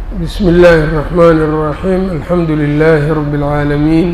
بsم الlh الرحmn الرaحيم الحمdu للh رب العاalمين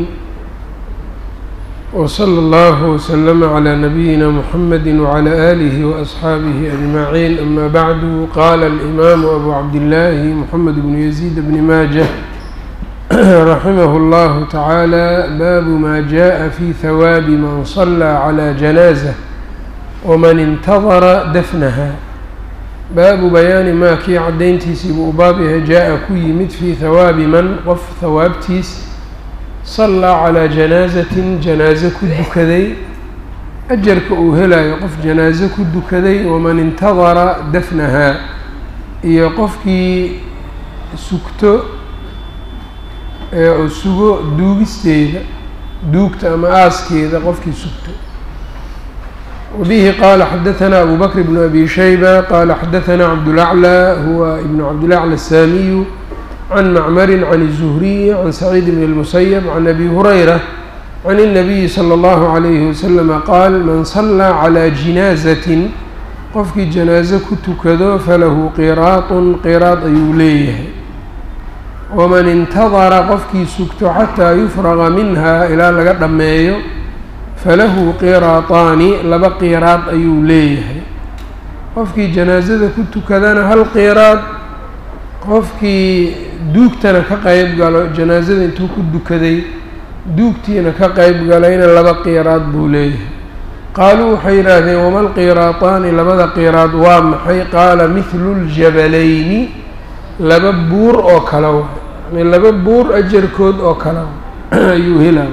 وصلى الله وسلم عlى نبيinا محمد وعlى آله وأصحاaبه أجمعين أmا bعd qال الإmام أbو عبدالله محمد بن يزيد بن mاجة رحimه الله تعالى bاب ma جاء في ثwاب mن صلى عlى جناaزة وmن انتظر dفنها baabu bayaani maa kii caddayntiisii buu u baab yahay jaa-a ku yimid fii hawaabi man qof hawaabtiis sallaa calaa janaasatin janaaso ku dukaday ajarka uu helayo qof janaaso ku dukaday waman intadara dafnahaa iyo qofkii sugto ee uu sugo duugisteeda duugta ama aaskeeda qofkii sugto وبه qال xdثnا أbو بكر بن أbي شhيبة qال xdثnا cبدالأعلى هو بن cبدالأعلى الساmي عن معmر عن الزهري عن سعيد بن المسيب عن أbي هريرة عن النبي صلى الله عليه وسلم qال mن صلى عlى جiناaزة qofkii جناaزة ku tukado falahu qiraaط qiraaط ayuu leeyahay وmaن اntadra qofkii sugto xatىa يfرغa minha ilaa laga dhameeyo falahu qiraataani laba qiraad ayuu leeyahay qofkii janaasada ku tukadana hal qiraad qofkii duugtana ka qeyb galo janaasada intuu ku dukaday duugtiina ka qeyb galayna laba qiraad buu leeyahay qaaluu waxay yidhaahdeen wama lqiraataani labada qiraad waa maxay qaala mithlu ljabalayni laba buur oo kale wa yani laba buur ajarkood oo kale ayuu helaya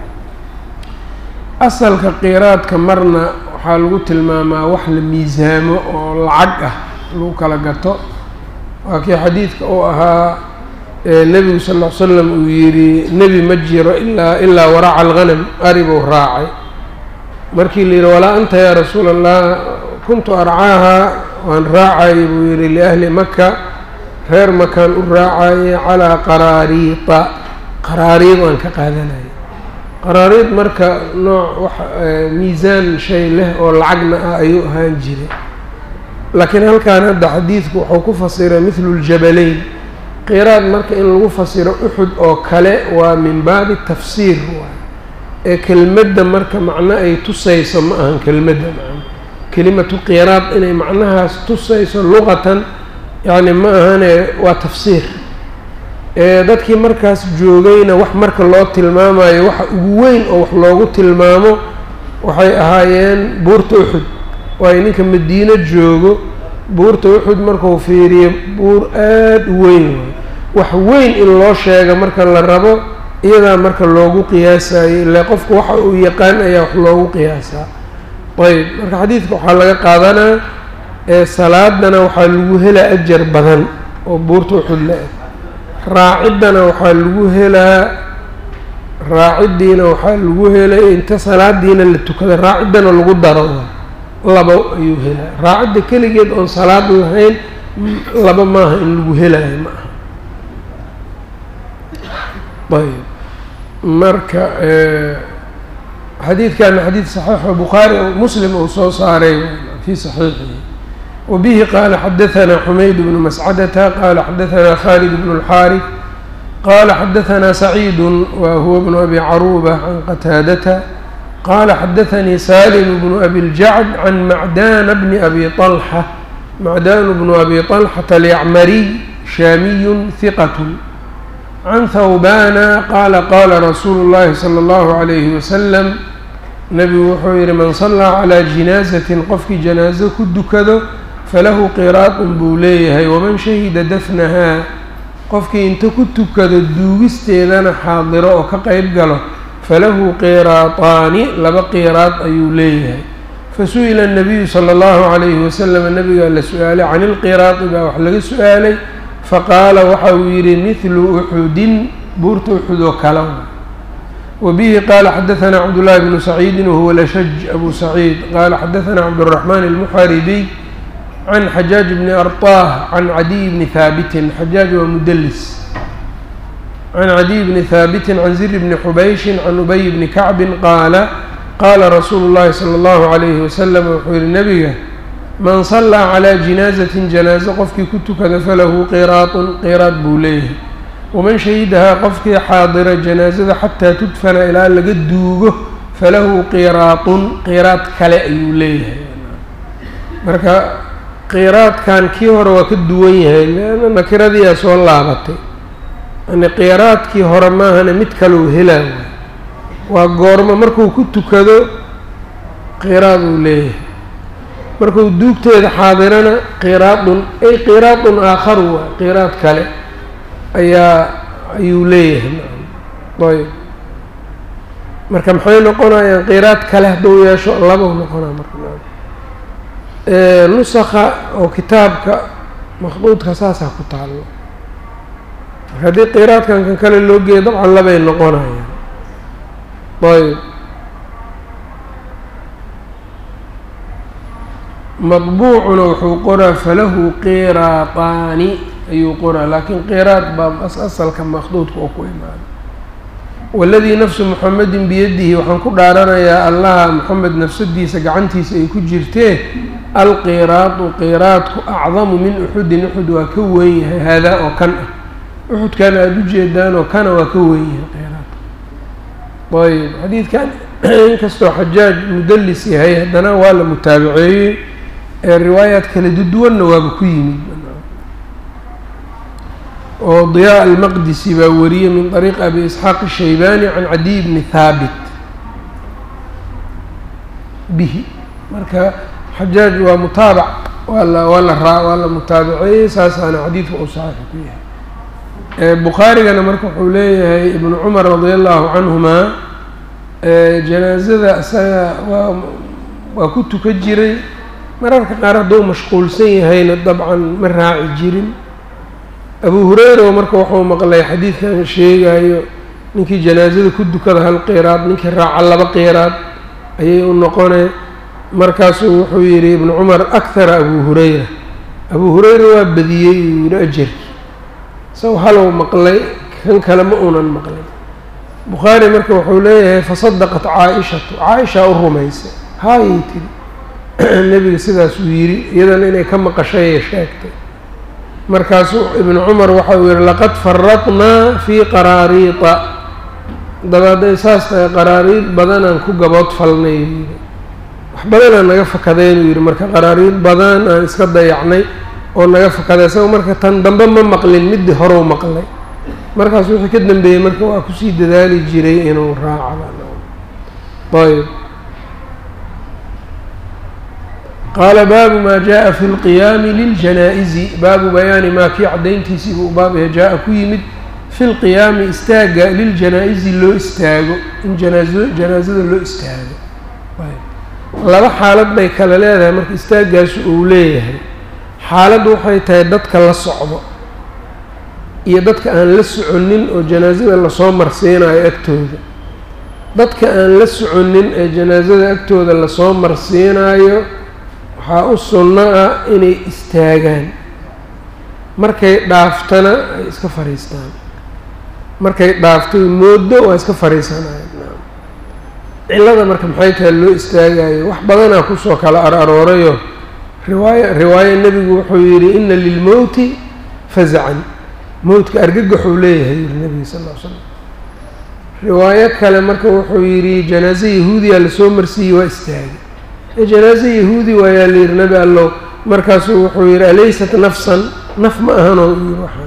asalka qiraadka marna waxaa lagu tilmaamaa wax la miisaamo oo lacag ah lagu kala gato waa kii xadiidka uu ahaa nebigu sal ll ly slam uu yidhi nebi ma jiro ilaa ilaa waraaca alghanam aribuu raacay markii la yidhi walaa anta yaa rasuula allah kuntu arcaaha waan raacayay buu yidhi liahli maka reer makaan u raacayay calaa qaraariita qaraariid waan ka qaadanaya qaraariid marka nooc wax miisaan shay leh oo lacagna ah ayuu ahaan jiray laakiin halkan hadda xadiidku wuxuu ku fasiray mithlu ljabalayn qiraad marka in lagu fasiro uxud oo kale waa min baabi tafsiir waay ee kelmadda marka macno ay tusayso ma ahan kelmadda macno kelimatu qiraad inay macnahaas tusayso luqatan yacni ma ahane waa tafsiir dadkii markaas joogayna wax marka loo tilmaamayo waxa ugu weyn oo wax loogu tilmaamo waxay ahaayeen buurta uxud waayo ninka madiino joogo buurta uxud markuu fiiriyo buur aada u weyn waayo wax weyn in loo sheega marka la rabo iyadaa marka loogu qiyaasayo ilaa qofku waxa uu yaqaan ayaa wax loogu qiyaasaa ayb marka xadiidka waxaa laga qaadanaa ee salaadana waxaa lagu helaa ajar badan oo buurta uxud la-eg raaciddana waxaa lagu helaa raaciddiina waxaa lagu helay inta salaadiina la tukada raaciddana lagu daro laba ayuu helaa raacidda keligeed oon salaad lahayn laba maaha in lagu helayo ma aha ayb marka xadiidkana xadiid saxiixo bukhaari muslim uu soo saaray fii saxiixihi وبه qال xdثnا حmayd بن مسcدة qال xdثnا khالد بن الحاrث qال xdثnا سعيد وهو بن أbي cروبة عن qتاadة qال xdثnي سالم بن أbي الجعد عن معdان بن أbي طلحة معdان بن أbي طلحة اليعmري شhاmي ثqة عن ثوباn qال qال رsuuل الlhi صلى الله عليه وسلم نبgu wuxuu yihi mن صلىa عlى جiناaزة qofkii جناaزة ku dukado falahu qiraadun buu leeyahay waman shahida dafnahaa qofkii inta ku tukado duugisteedana xaadiro oo ka qeyb galo falahu qiraataani laba qiraad ayuu leeyahay fasu'ila الnabiyu salى اllahu عalayhi wasalam nabigaa la su-aalay can ilqiraadi baa wax laga su-aalay faqaala waxa uu yidhi mithlu uxudin buurta uxud oo kale wabihi qaala xadaثna cabdullahi bnu saciidi wahuwa lashaj abu saciid qaala xadaثna cabdالرaحman الmuxaribiy can xajaaj bni arطah can cadiy bni haabitin xajaaj waa mudlis can cadiy bni haabitin can zir bni xubayshin can ubay bni kacbin qaala qaala rasuulu llahi salى اllahu عalayhi wasalam wuxuu yihi nebiga man sallaa calaa jinaazatin janaaso qofkii ku tukada falahu qiraatun qiraad buu leeyahay waman shahidahaa qofkii xaadira janaasada xataa tudfana ilaa laga duugo falahu qiraatun qiraad kale ayuu leeyahay marka qiraadkan kii hore waa ka duwan yahay leanna nakiradiiaa soo laabatay yani qiraadkii hore maahane mid kaleu helaa waa goormo markuu ku tukado qiraad uu leeyahay markuu duugteeda xaadirana qiraadun ay qiraadun aakharu waa qiraad kale ayaa ayuu leeyahay ayb marka maxay noqonayaan qiraad kale hadduu yeesho labau noqonaa marka nusakha oo kitaabka makhduudka saasaa ku taallo marka haddii qiraadkan kan kale loo geeyo dabcan labay noqonayaan ayb madbuucuna wuxuu qoraa falahu qiraataani ayuu qoraa laakiin qiraad baa asalka makhduudka oo ku imaada waladii nafsu muxamedin biyadihi waxaan ku dhaaranayaa allaha moxamed nafsadiisa gacantiisa ay ku jirtee alqiraadu qiraadku acdamu min uxudin uxud waa ka weyn yahay haadaa oo kan ah uxudkan aada u jeedaan oo kana waa ka weyn yahay qiraadka ayb xadiidkan inkastoo xajaaj mudallis yahay haddana waa la mutaabaceeyey ee riwaayaad kala duduwanna waaba ku yimid oo diyaa almaqdisi baa wariyey min طariiqi abi isxaaq الshaybani can cadiy bni haabit bihi marka xajaaj waa mutaabac waa la waa la raa waa la mutaabaceeyey saasaana xadiidka uu saxiix ku yahay bukhaarigana marka wuxuu leeyahay ibnu cumar radi allahu canhuma janaazada isaga waa waa ku tuka jiray mararka qaar hadduu mashquulsan yahayna dabcan ma raaci jirin abu hureyra marka wuxuu maqlay xadiidkan sheegayo ninkii janaazada ku dukada hal qiraad ninkii raaca laba qiraad ayay u noqoneen markaasuu wuxuu yidhi ibnu cumar akhara abu hureyra abu hureyra waa badiyey uu yidhi ajarkii isago halow maqlay kan kale ma unan maqlay bukhaari marka wuxuu leeyahay fasadaqat caa-ishatu caa-ishaa u rumaysay haayay tiri nebiga sidaasuu yidhi iyadana inay ka maqashayay sheegtay markaasuu ibnu cumar waxa uu yihi laqad faradnaa fii qaraariita dabaaday saas tahay qaraariid badanaan ku gabood falnay yidhi wax badanaan naga fakadeen uu yidhi marka qaraariid badan aan iska dayacnay oo naga fakaday isaga marka tan dambe ma maqlin middii horeu maqlay markaas wixii ka dambeeyey marka waa kusii dadaali jiray inuu raaco ayb qaala baabu maa jaa fi lqiyaami liljanaa-izi baabu bayaani maa kii caddayntiisii buu baabaya jaa-a ku yimid fi lqiyaami istaagga liljanaa-izi loo istaago in janaazo janaasada loo istaago laba xaalad bay kale leedahay marka istaaggaasi uu leeyahay xaaladdu waxay tahay dadka la socdo iyo dadka aan la soconin oo janaasada lasoo marsiinayo agtooda dadka aan la soconin ee janaasada agtooda lasoo marsiinayo waxaa u sunno ah inay istaagaan markay dhaaftana ay iska fadhiistaan markay dhaafto mooddo waa iska fadhiisanaya cillada marka maxay tahay loo istaagayo wax badanaa kusoo kala ar aroorayo riwaaya riwaayo nebigu wuxuu yidhi ina lilmowti fazacan mowtka argagaxuu leeyahay yiri nebiga sal ll ly slam riwaayo kale marka wuxuu yidhi janaaso yahuudiyaa lasoo marsiiyey waa istaagay ee janaaso yahuudi waayaa la yidhi nebi allow markaasuu wuxuu yidhi alaysat nafsan naf ma ahanoo u yidhi waxaan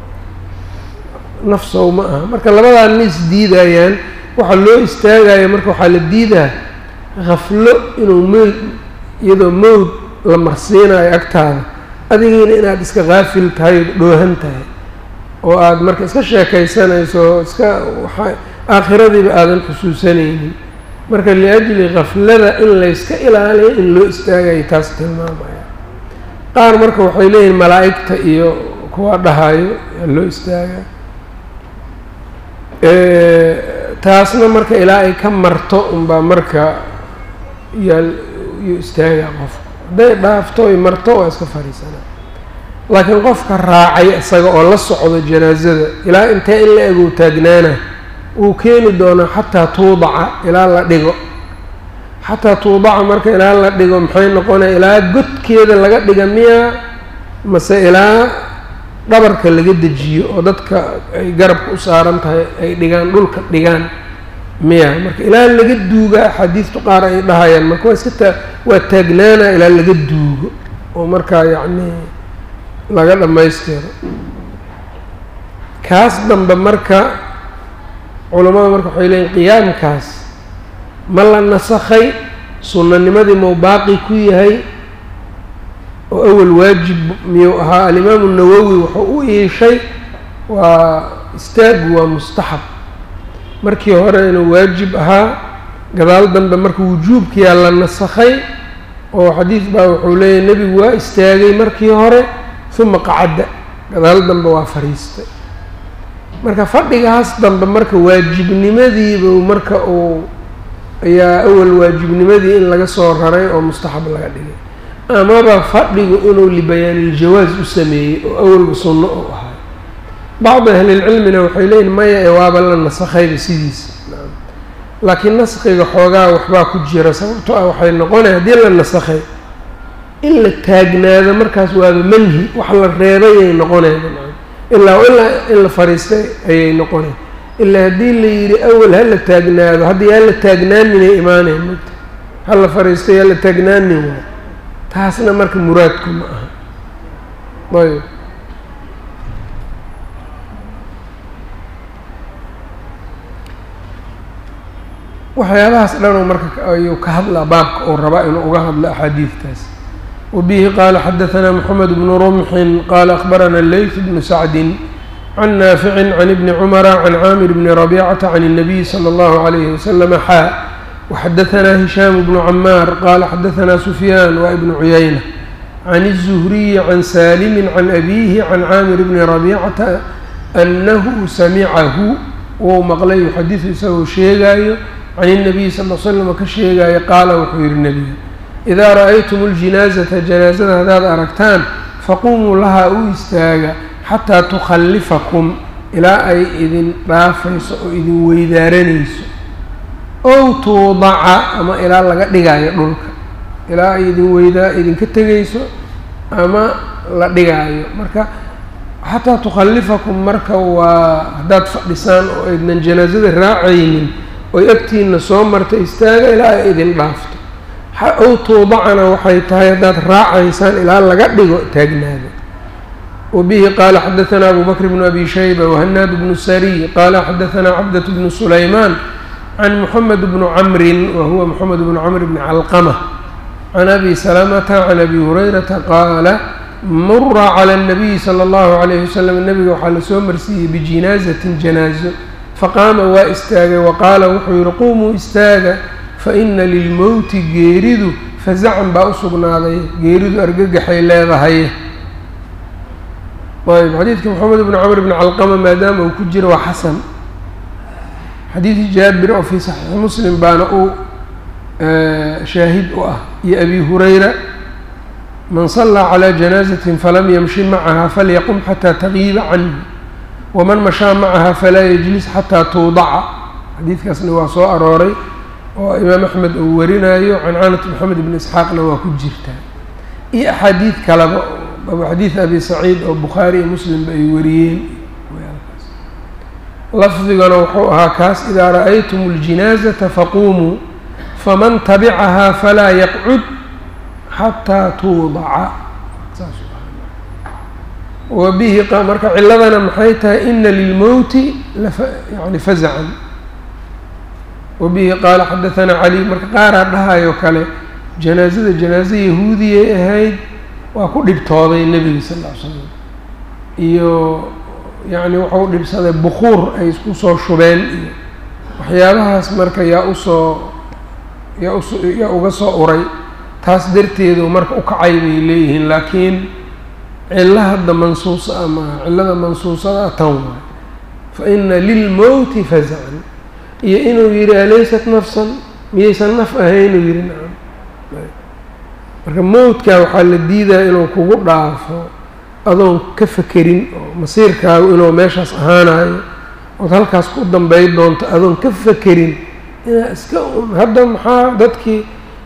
nafsow ma aha marka labadaa nin isdiidayaan waxaa loo istaagaya marka waxaa la diidaa khaflo inuu mowd iyadoo mowd la marsiinayo agtaada adigiina inaad iska kaafil tahay o dhoohan tahay oo aada marka iska sheekaysanayso iska waxa aakhiradiiba aadan xusuusanaynin marka liajli khaflada in layska ilaaliyo in loo istaagayo taas tilmaamaya qaar marka waxay leeyihin malaa'igta iyo kuwa dhahayo yaa loo istaaga taasna marka ilaa ay ka marto unbaa marka yaa yuu istaagaa qofka hadday dhaafto ay marto waa iska fadhiisanaa laakiin qofka raacay isaga oo la socdo janaasada ilaa intee in la egow taagnaana wuu keeni doonaa xataa tuudaca ilaa la dhigo xataa tuudaca marka ilaa la dhigo maxay noqonaya ilaa godkeeda laga dhiga miyaa mase ilaa dhabarka laga dejiyo oo dadka ay garabka u saaran tahay ay dhigaan dhulka dhigaan miya marka ilaa laga duuga axaadiistu qaar ay dhahayaan marka waa iska taa waa taagnaana ilaa laga duugo oo markaa yacni laga dhammaystiro kaas dambe marka culammada marka waxay leeyiin qiyaamkaas ma la nasakhay sunnanimadii mau baaqi ku yahay oo awal waajib miyuu ahaa alimaamu nawowi wuxuu u iishay waa istaagu waa mustaxab markii hore inuu waajib ahaa gadaal dambe marka wujuubkiyaa la nasakhay oo xadiis baa wuxuu leeyahy nebigu waa istaagay markii hore uma qacadda gadaal dambe waa fadhiistay marka fadhigaas dambe marka waajibnimadiibu marka uu ayaa awal waajibnimadii in laga soo raray oo mustaxab laga dhigay amaba fadhigu inuu libayaaniljawaas u sameeyey oo awalba sunno u ahay bacdi ahlilcilmina waxay leeyihin maya ee waaba la nasakhayba sidiisa laakiin naskhiga xoogaa waxbaa ku jira sababto ah waxay noqonaya haddii la nasakhay in la taagnaado markaas waaba manhi wax la reebayay noqonayba ilaa ilaa in la fariistay ayay noqonay ilaa haddii la yidhi awal ha la taagnaado haddii yaa la taagnaaninay imaanayn mugta ha la fariistay yaa la taagnaanin waay taasna marka muraadku ma aha ayb waxyaabahaas dhan oo marka ayuu ka hadlaa baabka uu rabaa inuu uga hadlo axaadiidtaas wabihi qaala xadaثna mxamed bnu rumxin qaala akhbarana leyt bnu sacdi can naaficin can ibni cumara can caamir bni rabicata can الnabiy slى اllahu عalayhi waslama xaa waxadaثna hishaam bnu camaar qaala xadaثna sufyaan wa ibnu cuyayna can الzuhriyi can saalimi can abihi can caamir bni rabicata anahu samicahu wou maqlay yuxadiثu isagoo sheegaayo can الnabiy sal l slam ka sheegaayo qaala wuxuu yihi nebiga idaa ra'aytum اljinaazata janaazada haddaad aragtaan faqumuu lahaa u istaaga xataa tukhallifakum ilaa ay idin dhaafayso oo idin weydaaranayso ow tuudaca ama ilaa laga dhigaayo dhulka ilaa ay idin weydaa idinka tegayso ama la dhigaayo marka xataa tukhallifakum marka waa haddaad fadhisaan oo aydnan janaazada raacaynin oy agtiina soo marta istaaga ilaa ay idin dhaafto ow tuudacana waxay tahay haddaad raacaysaan ilaa laga dhigo taagnaada wabihi qaala xadaثna abu bakr bnu abi shayba wahanaad bnu sariy qaala xadaثna cabdaة bnu sulaymaan can moxamed bnu camrin wa huwa moxamed bnu camr bni calqama can abi salamata can abi hurayrata qaala mura calى الnabiyi slى اllahu عalayh wasalam nebiga waxaa lasoo marsiiyey bijinaazatin janaazo faqaama waa istaagay waqaala wuxuu yihi qumuu istaaga faina lilmowti geeridu fazacan baa u sugnaaday geeridu argagaxay leedahay ayb xadiidka moxamed bni camr bni calqama maadaama uu ku jiro waa xasan xadiidi jaabir oo fii saxiixi muslim baana uu shaahid u ah iyo abi hurayra man salaa calى janaazatin falam yamshi macaha falyaqum xataa tagiiba canhu waman mashaa macaha falaa yajlis xataa tuudaca xadiidkaasna waa soo arooray oo imaam axmed uu warinayo cancanat moxamed ibni isxaaqna waa ku jirtaa iyo axaadiid kaleba abu xadiid abi saciid oo bukhaari iyo muslimba ay wariyeen lafdigana wuxuu ahaa kaas idaa ra'aytum اljinaazata faquumuu faman tabicahaa falaa yaqcud xataa tuudaca wa bihi marka ciladana maxay tahay ina lilmowti yani fazacan wabihi qaala xadaثana cali marka qaaraa dhahayo kale janaazada janaaze yahuudiyay ahayd waa ku dhibtooday nebiga sal ll ly slam iyo yacni wuxuu dhibsaday bukuur ay isku soo shubeen iyo waxyaabahaas marka yaa usoo yaa us yaa uga soo uray taas darteedu marka u kacay bay leeyihiin laakiin cilo hadda mansuusa ama cilada mansuusada tan waay fa ina lilmowti fazacan iyo inuu yihi alaysat nafsan miyaysan naf ahaynuu yihi nacam marka mowdka waxaa la diidaya inuu kugu dhaafo adoon ka fekerin oo masiirkaagu inuu meeshaas ahaanayo ood halkaas ku dambey doonto adoon ka fekerin inaa iska un hadda maxaa dadkii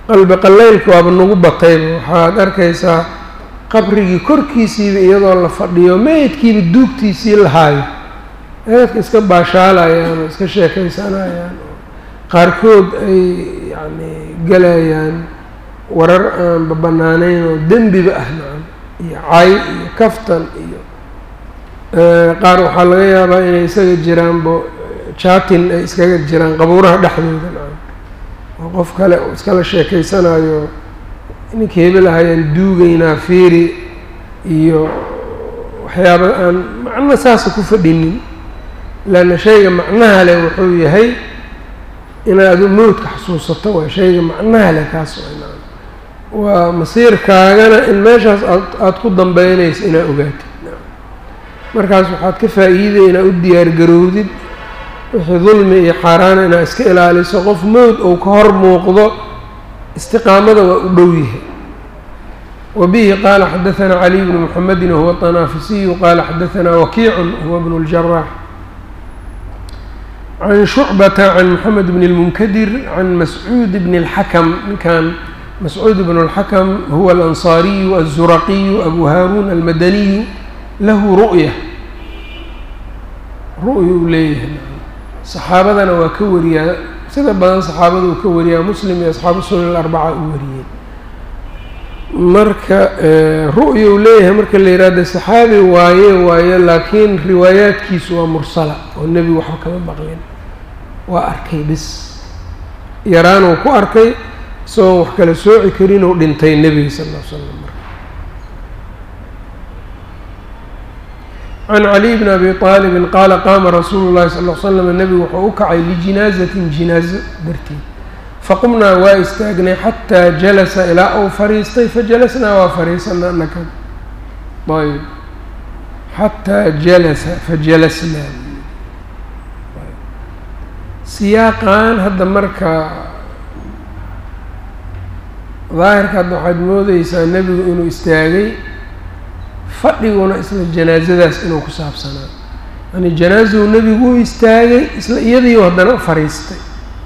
qalbi qalaylka waaba nagu batayba waxaad arkaysaa qabrigii korkiisiiba iyadoo la fadhiyo meydkiiba duugtiisii lahaayo dadka iska baashaalayaan oo iska sheekaysanayaan oo qaarkood ay yacni galayaan warar aan babanaanayn oo dembiba ah nacam iyo cay iyo kaftan iyo qaar waxaa laga yaabaa inay isaga jiraanbo jaatin ay iskaga jiraan qabuuraha dhexdooda nacam oo qof kale oo iskala sheekaysanayo ninkii hebel ahayaan duugaynaa fiiri iyo waxyaaba aan macno saasa ku fadhinin leanna shayga macnaha leh wuxuu yahay inaad mowdka xasuusato waa shayga macnaha leh kaas waa masiirkaagana in meeshaas aad aada ku dambeynayso inaad ogaatid markaas waxaad ka faa-iiday inaad u diyaargarowdid wixii dulmi iyo xaaraana inaad iska ilaaliso qof mowd ou ka hor muuqdo istiqaamada waa u dhow yahay wabihi qaala xadahanaa caliy bnu muxamedin wahuwa طanaafisiyu qaala xadahanaa wakiicun huwa bnu اljaraax can shucbata can moxamed bn اlmunkadir can mascuud bn اlxakam ninkan mascuud bn اlxakam huwa alansaariyu azuraqiyu abu haaruun almadaniyu lahu ru'ya ru'ya uu leeyahay saxaabadana waa ka wariyaa sida badan saxaabada uu ka wariyaa muslim iyo asxaabu sunan alarbaca uu wariyey marka ru'ya uu leeyahay marka la yihahdo saxaabi waaye waaye laakiin riwaayaadkiisu waa mursala oo nebigu waxba kama maqlin waa arkay bis yaraanuu ku arkay isagoo wax kala sooci karin uu dhintay nebiga sal ll l slam marka can caliy bn abi aalibin qaala qaama rasuulu llahi sal l slam nebigu wuxuu u kacay lijinaazatin jinaazo darteed faqumnaa waa istaagnay xataa jalasa ilaa uu fariistay fajalasnaa waa fariisanaa naka ayb xataa jalasa fajalasnaa siyaaqan hadda marka daahirka hadda waxaad moodeysaa nebigu inuu istaagay fadhiguna isla janaasadaas inuu ku saabsanaa yani janaasadu nebigu u istaagay isla iyadiiu haddana u fariistay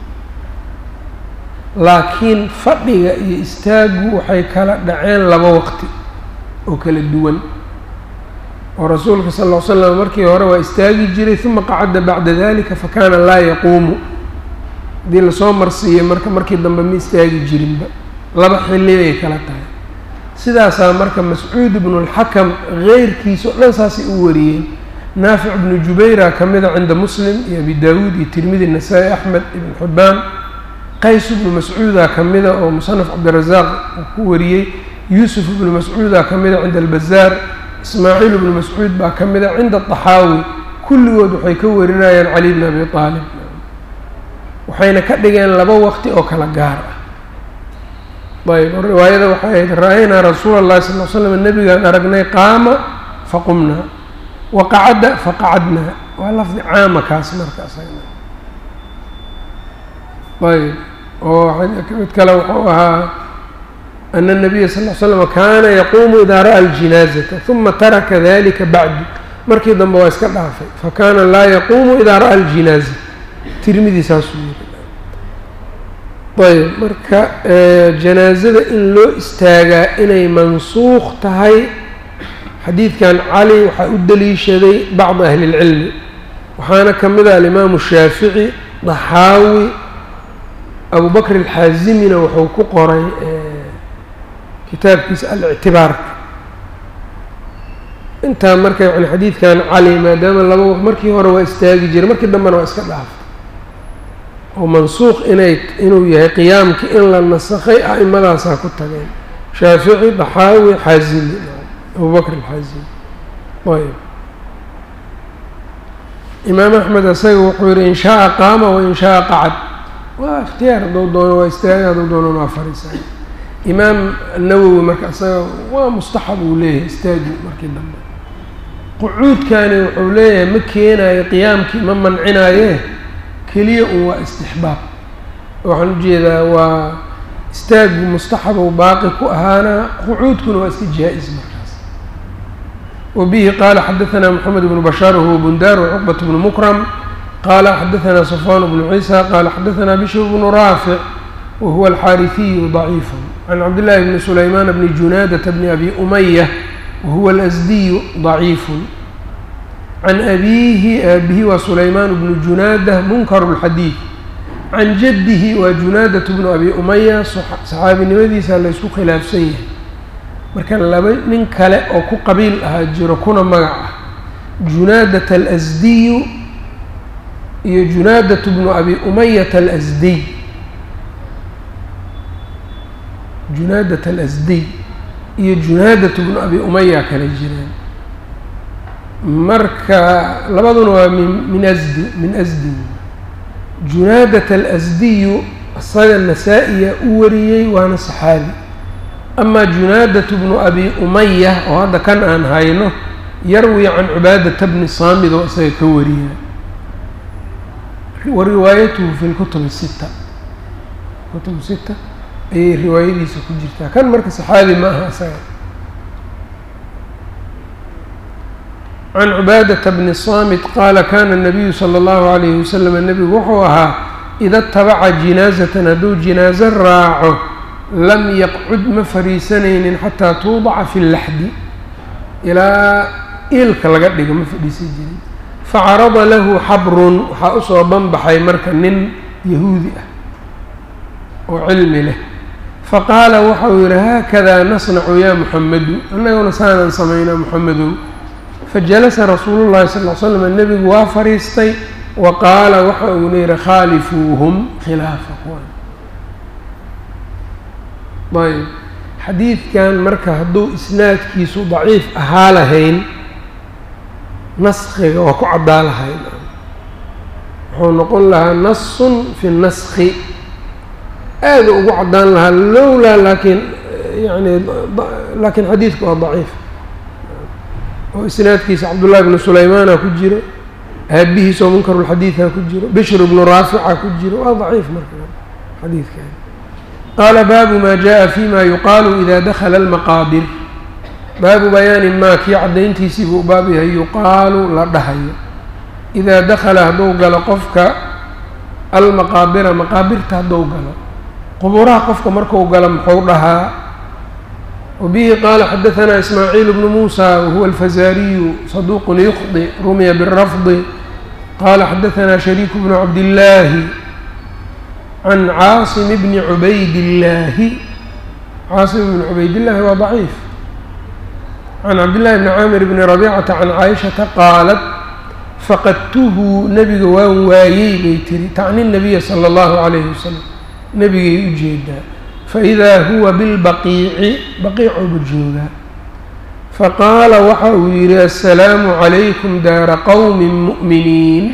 laakiin fadhiga iyo istaagu waxay kala dhaceen laba waqti oo kala duwan oo rasuulka sal ll ly slam markii hore waa istaagi jiray uma qacadda bacda dalika fakana laa yaquumu haddii lasoo marsiiyey marka markii dambe ma istaagi jirinba laba xilli ay kala tahay sidaasaa marka mascuud ibnu اlxakam geyrkiisa o dhan saasay u wariyeen naafic ibnu jubayra ka mida cinda muslim iyo abi daawuud iyo tirmidi nasaa-i axmed ibn xibaan qays ibnu mascuuda ka mida oo musanaf cabdirazaaq uu ku wariyey yuusuf ibnu mascuuda ka mida cinda albazaar ismaaciil ibnu mascuud baa ka mida cinda طaxaawi kulligood waxay ka warinayaan cali bn abi aalib waxayna ka dhigeen laba waqti oo kala gaar ah ayb riwaayada waxay ahayd ra-aynaa rasuula اllahi sal l slam nebigaan aragnay qaama faqumnaa waqacadda faqacadnaa waa lafdi caama kaas markaas ayb oo mid kale wuxuu ahaa ana الnabiya sal l slm kaana yaquumu idaa ra'a اljinaazata ثuma taraka dalika bacdu markii dambe waa iska dhaafay fakana laa yaquumu idaa ra'a اljinaaza tirmidi saasuu yiri ayb marka janaazada in loo istaagaa inay mansuuq tahay xadiidkan cali waxaa u daliishaday bacdi ahli اlcilmi waxaana ka mid ah alimaamu shaafici daxaawi abu bakr alxaazimina wuxuu ku qoray kitaabkiisa alictibaarka intaa marka yani xadiidkan cali maadaama laba markii hore waa istaagi jiray markii dambena waa iska dhaaftay oo mansuuq inay inuu yahay qiyaamkii in la nasakhay a'imadaasaa ku tageen shaafici daxaawi xaazimi abu bakr alxaazimi ayb imaam axmed isaga wuxuu yihi in shaaa qaama wain shaaa qacad waa ikhtiyaar hadduu doono waa istaaga hadduu doono waa fariisaa imaam nawowi marka isaga waa mustaxab uu leeyahay istaagi markii dambe qucuudkani wuxuu leeyahay ma keenayo qiyaamkii ma mancinaaye keliya un waa istixbaab waxaan ujeedaa waa istaagu mustaxabow baaqi ku ahaana qucuudkuna waa iska jaa-is markaas wabihi qaala xadaثna moxamed bnu bashaar wahuwa bundaar wcuqbat bnu mukram qala xadaثna safwan bnu ciisa qala xadaثna bishr bnu raafic wahuwa alxaariثiyu ضaciif can cabdillaahi bni sulaymaan bni junaadata bni abi umaya wahuwa alasdiyu ضaciif can abiihi aabihi waa sulaymaan bnu junaada munkaru اlxadiid can jaddihi waa junaadat bnu abi umaya saxaabinimadiisa laysku khilaafsan yahay marka laba nin kale oo ku qabiil ahaa jiro kuna magac ah junaadat alasdiyu iyo junaadat bnu abi umayata alasdiy junaadat alasdiy iyo junaadat bnu abi umaya kala jiraan marka labaduna waa min min asdi min asdi junaadat alasdiyu isaga nasaa-iya u wariyey waana saxaabi amaa junaadat bnu abi umaya oo hadda kan aan hayno yarwi can cubaadata bni saamid oo isaga ka wariya wa riwaayatuhu fi lkutub sita kutub sita ayay riwaayadiisa ku jirtaa kan marka saxaabi ma aha isaga can cubaadata bni saamit qaala kana nabiyu sala allahu alayhi wasalam nebigu wuxuu ahaa ida tabaca jinaazatan hadduu jinaaso raaco lam yaqcud ma fariisanaynin xataa tuudaca fi laxdi ilaa iilka laga dhigo ma fadhiisan jirin facarada lahu xabrun waxaa usoo banbaxay marka nin yahuudi ah oo cilmi leh faqaala waxau yihi haakadaa nasnacu yaa muxamedu annaguna saanaan samaynaa muxamedow fajalasa rasuulu llahi sal l slam nebigu waa fariistay wa qaala waxa uuna yihi khaalifuuhum khilaafa kuwan ayb xadiidkan marka hadduu isnaadkiisu daciif ahaa lahayn naskiga waa ku caddaa lahayn wuxuu noqon lahaa nasun fi naski aada ugu caddaan lahaa lowlaa laakiin yani laakiin xadiidku waa daciif oo isnaadkiisa cabdullahi bnu sulaymaana ku jiro aabihiisoo munkarulxadiida ku jiro bishr bnu raafica ku jiro waa daciif marka xadiidkan qaala baabu maa jaءa fima yuqaalu ida dakala almaqaabir baabu bayaani maa kii caddayntiisii buu baab yahay yuqaalu la dhahayo idaa dakala hadduu galo qofka almaqaabira maqaabirta hadduu galo quburaha qofka marku galo muxuu dhahaa wabihi qaala xadahanaa ismaaciil bnu muusa wahuwa alfazaariyu saduuqun yukhdi rumiya birafdi qaala xadahanaa shariiku bnu cabdillaahi can caasim bni cubaydillaahi caasim bni cubaydillaahi waa daciif can cabdillahi bni caamir bni rabiicata can caaishata qaalat faqadtuhu nebiga waan waayey bay tiri tacni nabiya sala allahu calayhi wasalam nebigay u jeedaa faidaa huwa bilbaqiici baqiicuuba joogaa faqaala waxa uu yidhi assalaamu calaykum daara qowmin mu'miniin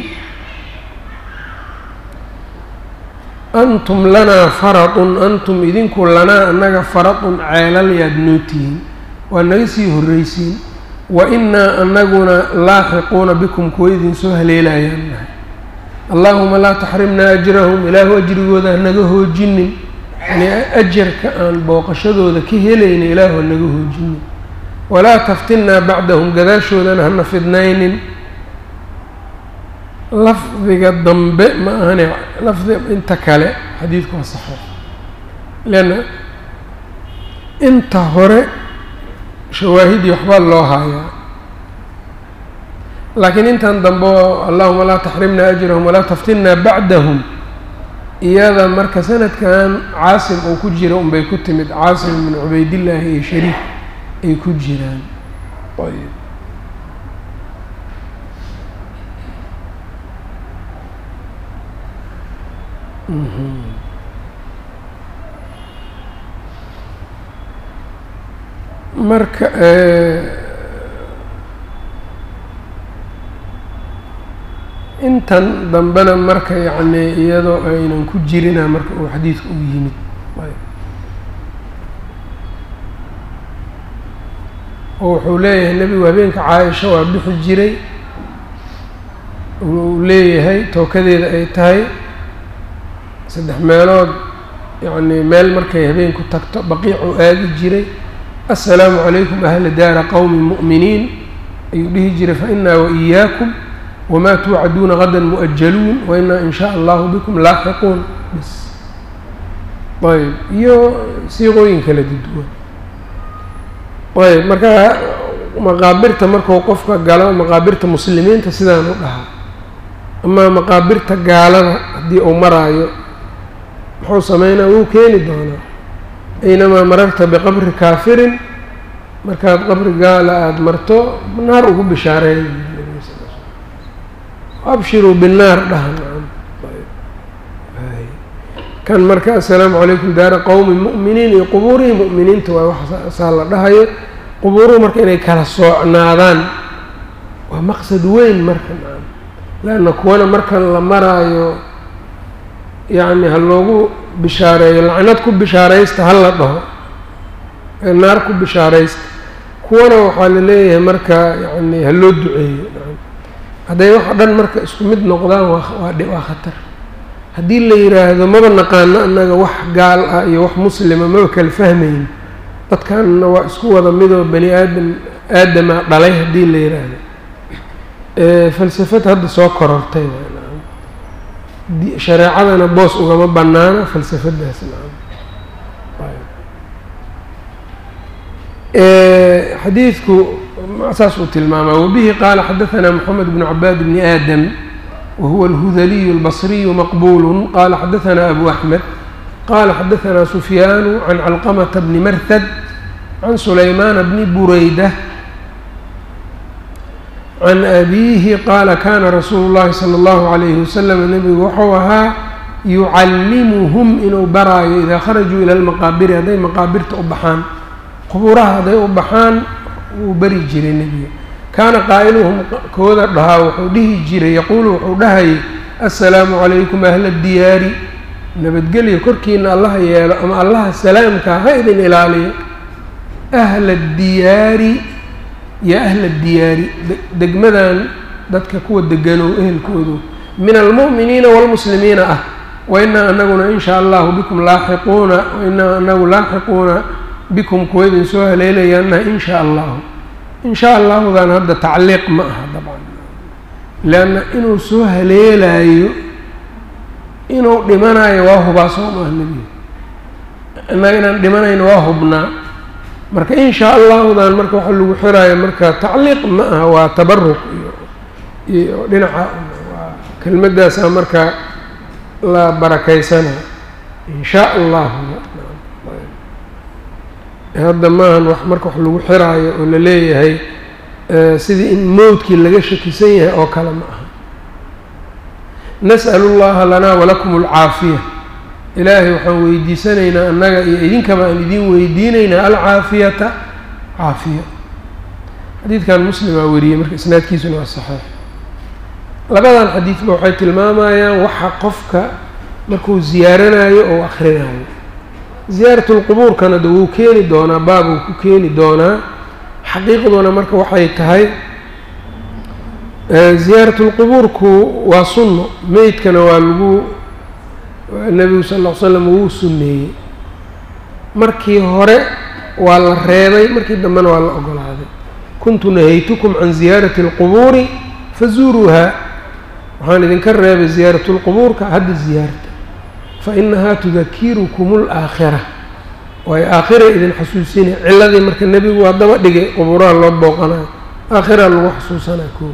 antum lanaa faradun antum idinku lanaa annaga faradun ceelal yaad noo tihiin waa naga sii horreysiin wa innaa annaguna laaxiquuna bikum kuwa idinsoo haleelayaan nahay allaahuma laa taxrimnaa ajrahum ilaahu ajrigooda hanaga hoojinin yani ajarka aan booqashadooda ka helayna ilaahu hanaga hoojinin walaa taftinnaa bacdahum gadaashoodana hana fidnaynin lafdiga dambe ma ahane lafdiga inta kale xadiidku waa saxiix leanna inta hore shawaahidii waxbaa loo haayaa laakiin intan dambe oo allahuma laa taxrimnaa ajrahum walaa taftinnaa bacdahum iyada marka sanadkan caasim uu ku jira unbay ku timid caasim bin cubaydillaahi iyo shariik ay ku jiraan ayb marka intan dambena marka yacni iyadoo aynan ku jirina marka uu xadiidka u yimid oo wuxuu leeyahay nebigu habeenka caaisha waa bixi jiray uu leeyahay tookadeeda ay tahay saddex meelood yacni meel markay habeenku tagto baqiicuu aadi jiray assalaamu calaykum ahla daara qowmi mu'miniin ayuu dhihi jiray fa inaa wa iyaakum wamaa tuucaduuna gadan mu'ajaluun wa inaa in shaa allahu bikum laaxiquun bis ayb iyo siiqooyin kala duduwan ayb marka maqaabirta markuu qofka galo maqaabirta muslimiinta sidaan u dhahaa ama maqaabirta gaalada haddii uu maraayo muxuu sameynaa wuu keeni doonaa aynamaa mararta biqabri kaafirin markaad qabri gaala aada marto naar ugu bishaareey abshiruu binnaar dhahan kan marka assalaamu calaykum daara qowmi mu'miniin iyo qubuurihii mu'miniinta waa waxsaa la dhahayo qubuuruhu marka inay kala soocnaadaan waa maqsad weyn marka leanna kuwana markan la maraayo yacni ha loogu bishaareeyo lacnad ku bishaaraysta ha la dhaho ee naar ku bishaaraysta kuwana waxaa la leeyahay marka yacni ha loo duceeyo hadday wax o dhan marka isku mid noqdaan waa waa khatar haddii la yidhaahdo maba naqaano annaga wax gaal ah iyo wax muslima maba kala fahmayn dadkanna waa isku wada midoo bani aadam aadama dhalay haddii la yidhaahdo falsafad hadda soo korortay shareecadana boos ugama banaana falsafadaas xadiidku saas uu tilmaamaa wabihi qaala xadaثna mxamed bn cabaad bni aadam wahuwa اlhudaliyu اlbصriyu maqbul qala xadaثna abu axmed qala xadaثna sufyaanu can calqamta bni marhad can sulaymaana bni bureyda can abiihi qaala kana rasuulu llahi sala allahu calayhi wasalam nebigu wuxuu ahaa yucallimuhum inuu baraayo idaa kharajuu ila lmaqaabiri hadday maqaabirta u baxaan qubuuraha hadday u baxaan wuu bari jiray nebiga kaana qaa'iluhum kooda dhahaa wuxuu dhihi jiray yaquulu wuxuu dhahayay assalaamu calaykum ahla diyaari nabadgelyo korkiina allaha yeelo ama allaha salaamka ha idin ilaaliyo ahla diyaari yaa ahla diyaari degmadan dadka kuwa deganow ehelkoodu min almu'miniina waalmuslimiina ah wa inaa anaguna in shaa allahu bikum laaxiquuna wa inaa anagu laaxiquuna bikum kuwa idin soo haleelayaana in shaa allahu in shaa allahudan hadda tacliiq ma aha dabcan leanna inuu soo haleelaayo inuu dhimanayo waa hubaa soo maaha nebiga innaga inaan dhimanayno waa hubnaa marka in shaa allahudan marka waxa lagu xiraayo marka tacliiq ma aha waa tabaruk iyo iyo dhinaca waa kelmadaasaa marka la barakaysana in shaa allahu hadda maahan wax marka wax lagu xiraayo oo la leeyahay sidii in mowdkii laga shakisan yahay oo kale ma aha nas'alu llaha lanaa walakum alcaafiya ilaahay waxaan weydiisanaynaa annaga iyo idinkaba aan idin weydiinaynaa alcaafiyata caafiya xadiidkan muslimaa wariyey marka isnaadkiisuna waa saxiix labadan xadiidba waxay tilmaamayaan waxa qofka markuu ziyaaranayo oo akhrinayo ziyaaratulqubuurkana de wuu keeni doonaa baab uu ku keeni doonaa xaqiiqduna marka waxay tahay ziyaaratulqubuurku waa sunno meydkana waa lagu nebigu sal ll ly slam wuu sunneeyey markii hore waa la reebay markii dambena waa la ogolaaday kuntu nahaytukum can ziyaarati alqubuuri fazuuruuhaa waxaan idinka reebay ziyaaratulqubuurka hadda ziyaarta fa inahaa tudakirukum alaakhira waayo aakhira idin xasuusinay ciladii marka nebigu waa daba dhigay qubuuraha loo booqanayo aakhiraa lagu xasuusanaa koo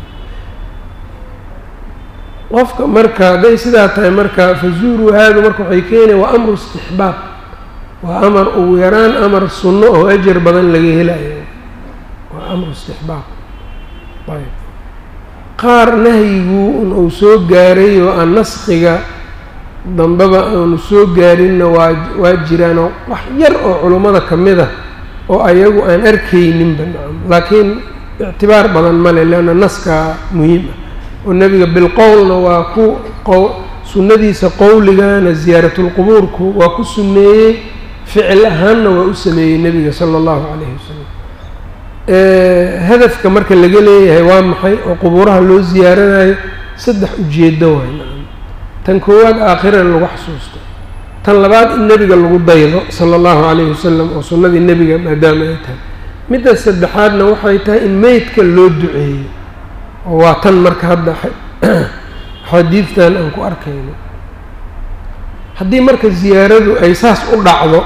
qofka marka hadday sidaa tahay marka fazuuruu haadu marka waxay keenaya waa amru istixbaab waa amar ugu yaraan amar sunno oo ajar badan laga helayo waa amru istixbaab ayb qaar nahyigu un uu soo gaaray oo aan naskiga dambeba aanu soo gaarinna waa waa jiraanoo wax yar oo culummada ka mid a oo ayagu aan arkayninba nacam laakiin ictibaar badan male leanna naskaa muhiim ah oo nebiga bilqowlna waa ku qow sunnadiisa qowligana ziyaaratulqubuurku waa ku sunneeyey ficil ahaanna waa u sameeyey nebiga sala allahu calayhi wasalam hadafka marka laga leeyahay waa maxay oo qubuuraha loo ziyaaranayo saddex ujeeddo waay nacam tan koowaad aakhira in lagu xasuusto tan labaad in nebiga lagu daydo sala allahu calayhi wasalam oo sunnadii nebiga maadaama ay tahay midda saddexaadna waxay tahay in meydka loo duceeyo oo waa tan marka hadda xadiidtan aan ku arkayno haddii marka ziyaaradu ay saas u dhacdo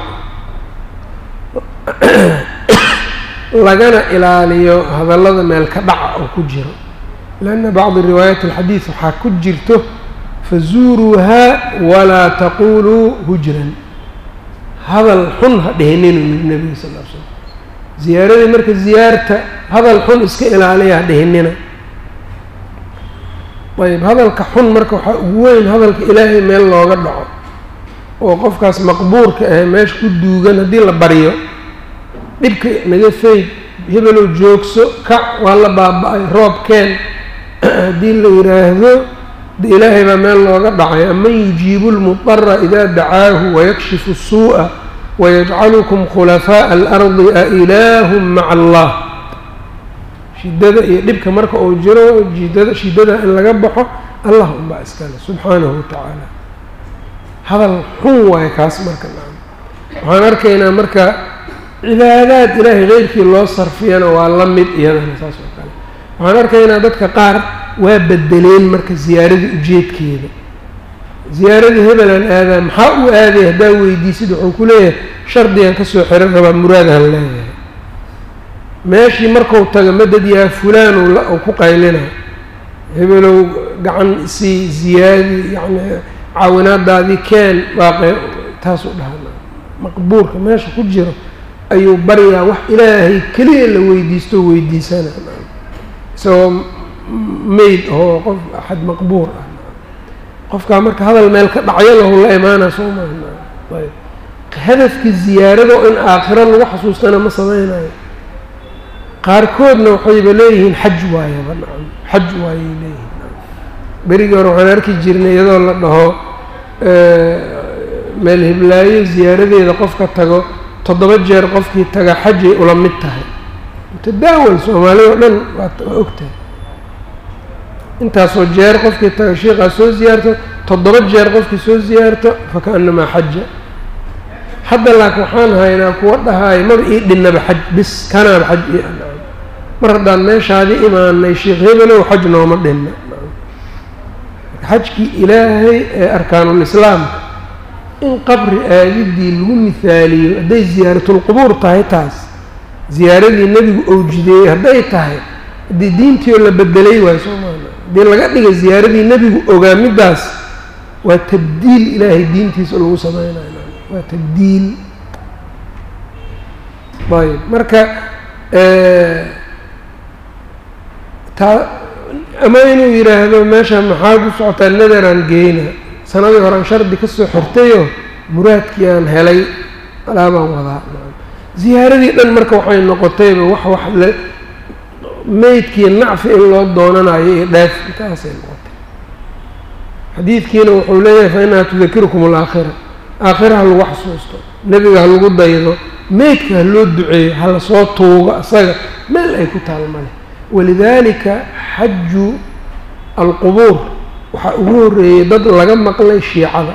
lagana ilaaliyo hadallada meel ka dhaca oo ku jiro lianna bacdi riwaayaat alxadiid waxaa ku jirto fazuuruuhaa walaa taquluu hujran hadal xun ha dhihininu yiri nebiga sal l slam ziyaaradii marka ziyaarta hadal xun iska ilaaliya ha dhihinina ayb hadalka xun marka waxaa ugu weyn hadalka ilaahay meel looga dhaco oo qofkaas maqbuurka ah meesha ku duugan haddii la baryo dhibka naga fayd hebelow joogso kac waa la baaba-ay roobkeen haddii la yidhaahdo de ilaahay baa meel looga dhacay aman yujiibu lmudara idaa dacaahu wayakshifu الsuuءa wayajcalukum khulafaaءa alardi a ilaahum maca allah shidada iyo dhibka marka uu jiro jidada shidada in laga baxo allah unbaa iskale subxaanahu watacaala hadal xun waayo kaas marka nacam waxaan arkaynaa marka cibaadaad ilaahay keyrkii loo sarfiyana waa la mid iyadana saas oo kale waxaan arkaynaa dadka qaar waa bedeleen marka ziyaaradii ujeedkeeda ziyaaradii hebelaan aadaa maxaa u aaday haddaa weydiisid wuxuu ku leeyahay shardigan kasoo xiran rabaa muraadahan leeyahay meeshii marku tago madad yaa fulaan uu ku qaylina hebelow gacan isii ziyaadi yacni caawinaadaadii keen baaqe taasuu dhahaa maqbuurka meesha ku jiro ayuu baryaa wax ilaahay keliya la weydiisto weydiisana isagoo mayd oo qof axad maqbuur ah qofkaa marka hadal meel ka dhacyo lahu la imaana soo maaha ayb hadafkii ziyaarado in aakhiro lagu xasuustana ma sameynayo qaarkoodna waxayba leeyihiin xaj waayaba nacam xaj waayay leeyihiin berigii hore waxaan arki jirnay iyadoo la dhaho meel hiblaayo ziyaaradeeda qofka tago toddoba jeer qofkii taga xajay ula mid tahay mutadaawal soomaalida o dhan waa ogtahay intaasoo jeer qofkii taga sheikhaa soo ziyaarto toddoba jeer qofkii soo ziyaarto faka-annamaa xaja hadda laakiin waxaan haynaa kuwa dhahaayo maba ii dhinnaba xaj bis kanaaba xaj ii anacam mar haddaan meeshaadii imaanay sheekh hebelow xaj nooma dhinna xajkii ilaahay ee arkaanulislaamka in qabri aadidii lagu mihaaliyo hadday ziyaaratulqubuur tahay taas ziyaaradii nebigu owjideeyey hadday tahay haddii diintii oo la bedelay waayo soo maana haddii laga dhigay ziyaaradii nebigu ogaa middaas waa tabdiil ilaahay diintiisa lagu sameynayo waa tabdiil ayb marka taa ama inuu yidhaahdo meesha maxaa ku socotaa nadaraan geyna sanadii horean shardi ka soo xortayoo muraadkii aan helay alaabaan wadaa ziyaaradii dhan marka waxay noqotayba wax wax la meydkii nacfi in loo doonanayo iyo dheef intaasay noqotay xadiidkiina wuxuu leeyahay fa inaha tudakirukum alaakhira aakhira ha lagu xasuusto nebiga ha lagu daydo meydka ha loo duceeyo ha lasoo tuugo asaga meel ay ku taal male walidaalika xaju alqubuur waxaa ugu horreeyey dad laga maqlay shiicada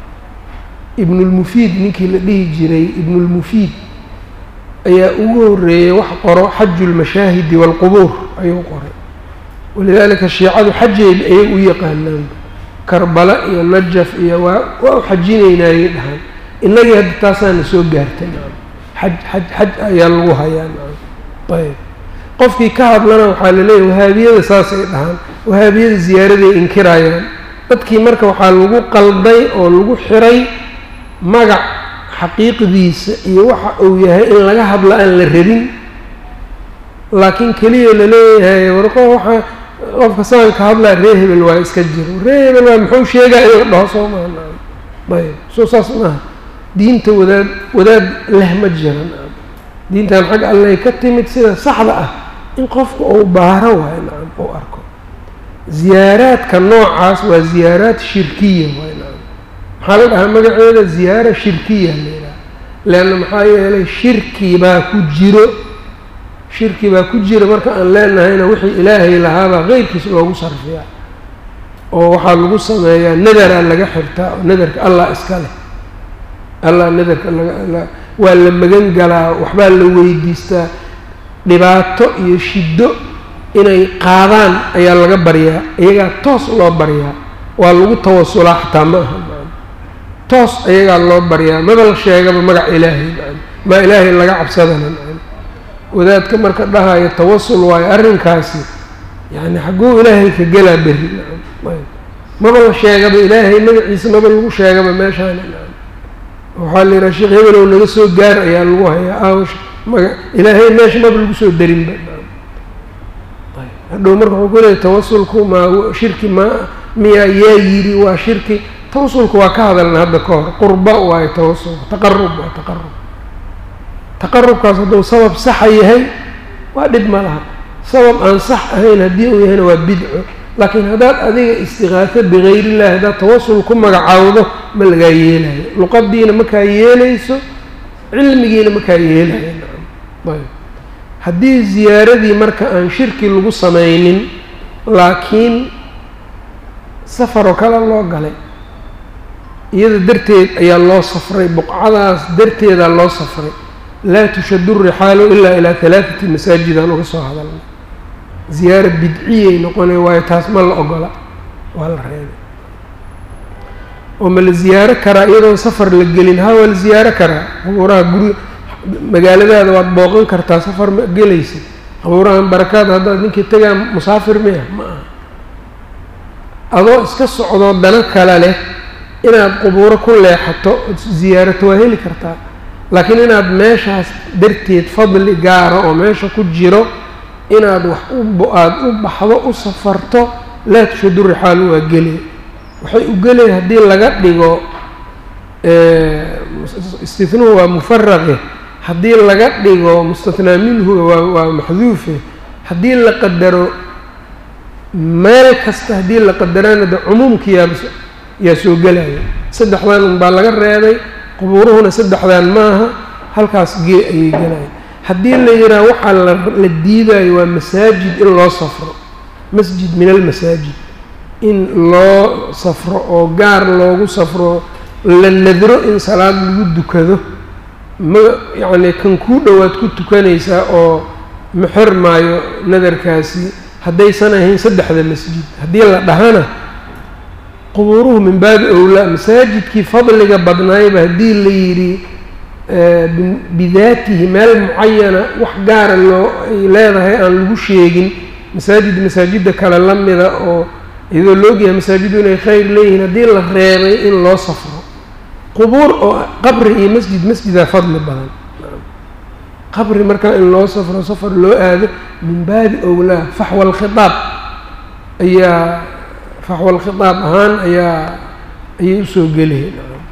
ibnulmufiid ninkii la dhihi jiray ibnulmufiid ayaa ugu horreeyey wax qoro xaju lmashaahidi waalqubuur ayuu qoray walidaalika shiicadu xajay ayay u yaqaanaan karbala iyo najaf iyo waa waa u xajinaynaayay dhahaan innagii hadda taasaana soo gaartay xaj xaj xaj ayaa lagu hayaa ayb qofkii ka hadlana waxaa laleeyahy wahaabiyada saasay dhahaan wahaabiyada ziyaaraday inkirayaan dadkii marka waxaa lagu qalday oo lagu xiray magac xaqiiqdiisa iyo waxa uu yahay in laga hadlo aan la rabin laakiin keliya laleeyahay warqo waxaa qofka saanka hadlaa ree hebel waa iska jiro ree hebel waa muxuu sheegaa inuu dhaho soo maha ayb soo saas maaha diinta wadaad wadaad leh ma jiran diintan xag allay ka timid sida saxda ah in qofku uu baaro waayo nacam uu arko ziyaaraadka noocaas waa ziyaaraad shirkiya waay nacam maxaa la dhahaa magaceeda ziyaara shirkiya la yidhaha leanna maxaa yeelay shirki baa ku jiro shirki baa ku jira marka aan leenahayna wixii ilaahay lahaabaa qeyrkiis loogu sarfiyaa oo waxaa lagu sameeyaa nadaraa laga xirtaa oo nadarka allah iska leh allah nadarka laga waa la magan galaa waxbaa la weydiistaa dhibaato iyo shiddo inay qaadaan ayaa laga baryaa iyagaa toos loo baryaa waa lagu tawasulaa xataa ma aha toos ayagaa loo baryaa maba la sheegaba magac ilaahay maa ilaahay laga cabsadana wadaadka marka dhahayo tawasul waayo arrinkaasi yacni xagguu ilaahay ka gelaa berri maba la sheegaba ilaahay magaciisa maba lagu sheegaba meeshaana waxaa la yidhaha sheekh hebelow naga soo gaar ayaa lagu hayaa aawash maga ilaahay meesha maba lagu soo darinba hadhow marka wuxuu ku leeyay tawasulku maa shirki ma miyaa yaa yidhi waa shirki tawasulku waa ka hadalna hadda ka hor qurba waayo tawasulku taqarub waa taqarub taqarubkaas hadduu sabab saxa yahay waa dhib ma laha sabab aan sax ahayn haddii uu yahayna waa bidco laakiin haddaad adiga istiqaaso bikayr illahi haddaad tawasul ku magacaawdo ma lagaa yeelayo luqadiina makaa yeelayso cilmigiina makaa yeelayo ayb haddii ziyaaradii marka aan shirki lagu samaynin laakiin safaroo kale loo galay iyada darteed ayaa loo safray buqcadaas darteedaa loo safray laa tushadu rixaalu ilaa ilaa halaathati masaajidaan uga soo hadalnay ziyaara bidciyay noqonay waayo taas ma la ogola waa la reebay oo ma la ziyaaro karaa iyadoon safar la gelin ha waa la ziyaaro karaa qabuuraha guri magaaladaada waad booqan kartaa safar ma gelaysa qabuurahan barakaad haddaad ninkii tagaa musaafir miya ma aha adoo iska socdoo dano kale leh inaad qubuuro ku leexato ziyaarato waa heli kartaa laakiin inaad meeshaas darteed fadli gaara oo meesha ku jiro inaad wax u aada u baxdo u safarto laa tushadu rixaalu waa gelay waxay u gelay haddii laga dhigo istihnuhu waa mufaraqe haddii laga dhigo mustathnaa minhu waa waa maxduufe haddii la qadaro meel kasta haddii la qadarana de cumuumki yaa yaa soo gelaya saddexdan un baa laga reebay qubuuruhuna saddexdan maaha halkaas gee ayay gelayan haddii la yidhaha waxaa la la diidayo waa masaajid in loo safro masjid min almasaajid in loo safro oo gaar loogu safro la nadro in salaad lagu dukado ma yacni kan kuu dhowaad ku tukanaysaa oo ma xirmaayo nadarkaasi haddaysan ahayn saddexda masjid haddii la dhahana qubuuruhu min baabi owlaa masaajidkii fadliga badnaayba haddii la yidhi bidaatihi meel mucayana wax gaara loo ay leedahay aan lagu sheegin masaajid masaajidda kale la mida oo iyadoo loogyahay masaajidu inay khayr leeyihiin haddii la reebay in loo safro qubuur oo qabri iyo masjid masjidaa fadli badan qabri markaa in loo safro safar loo aado min baabi owlaa faxwa alkhitaab ayaa faxwa alkhitaab ahaan ayaa ayay usoo gelaya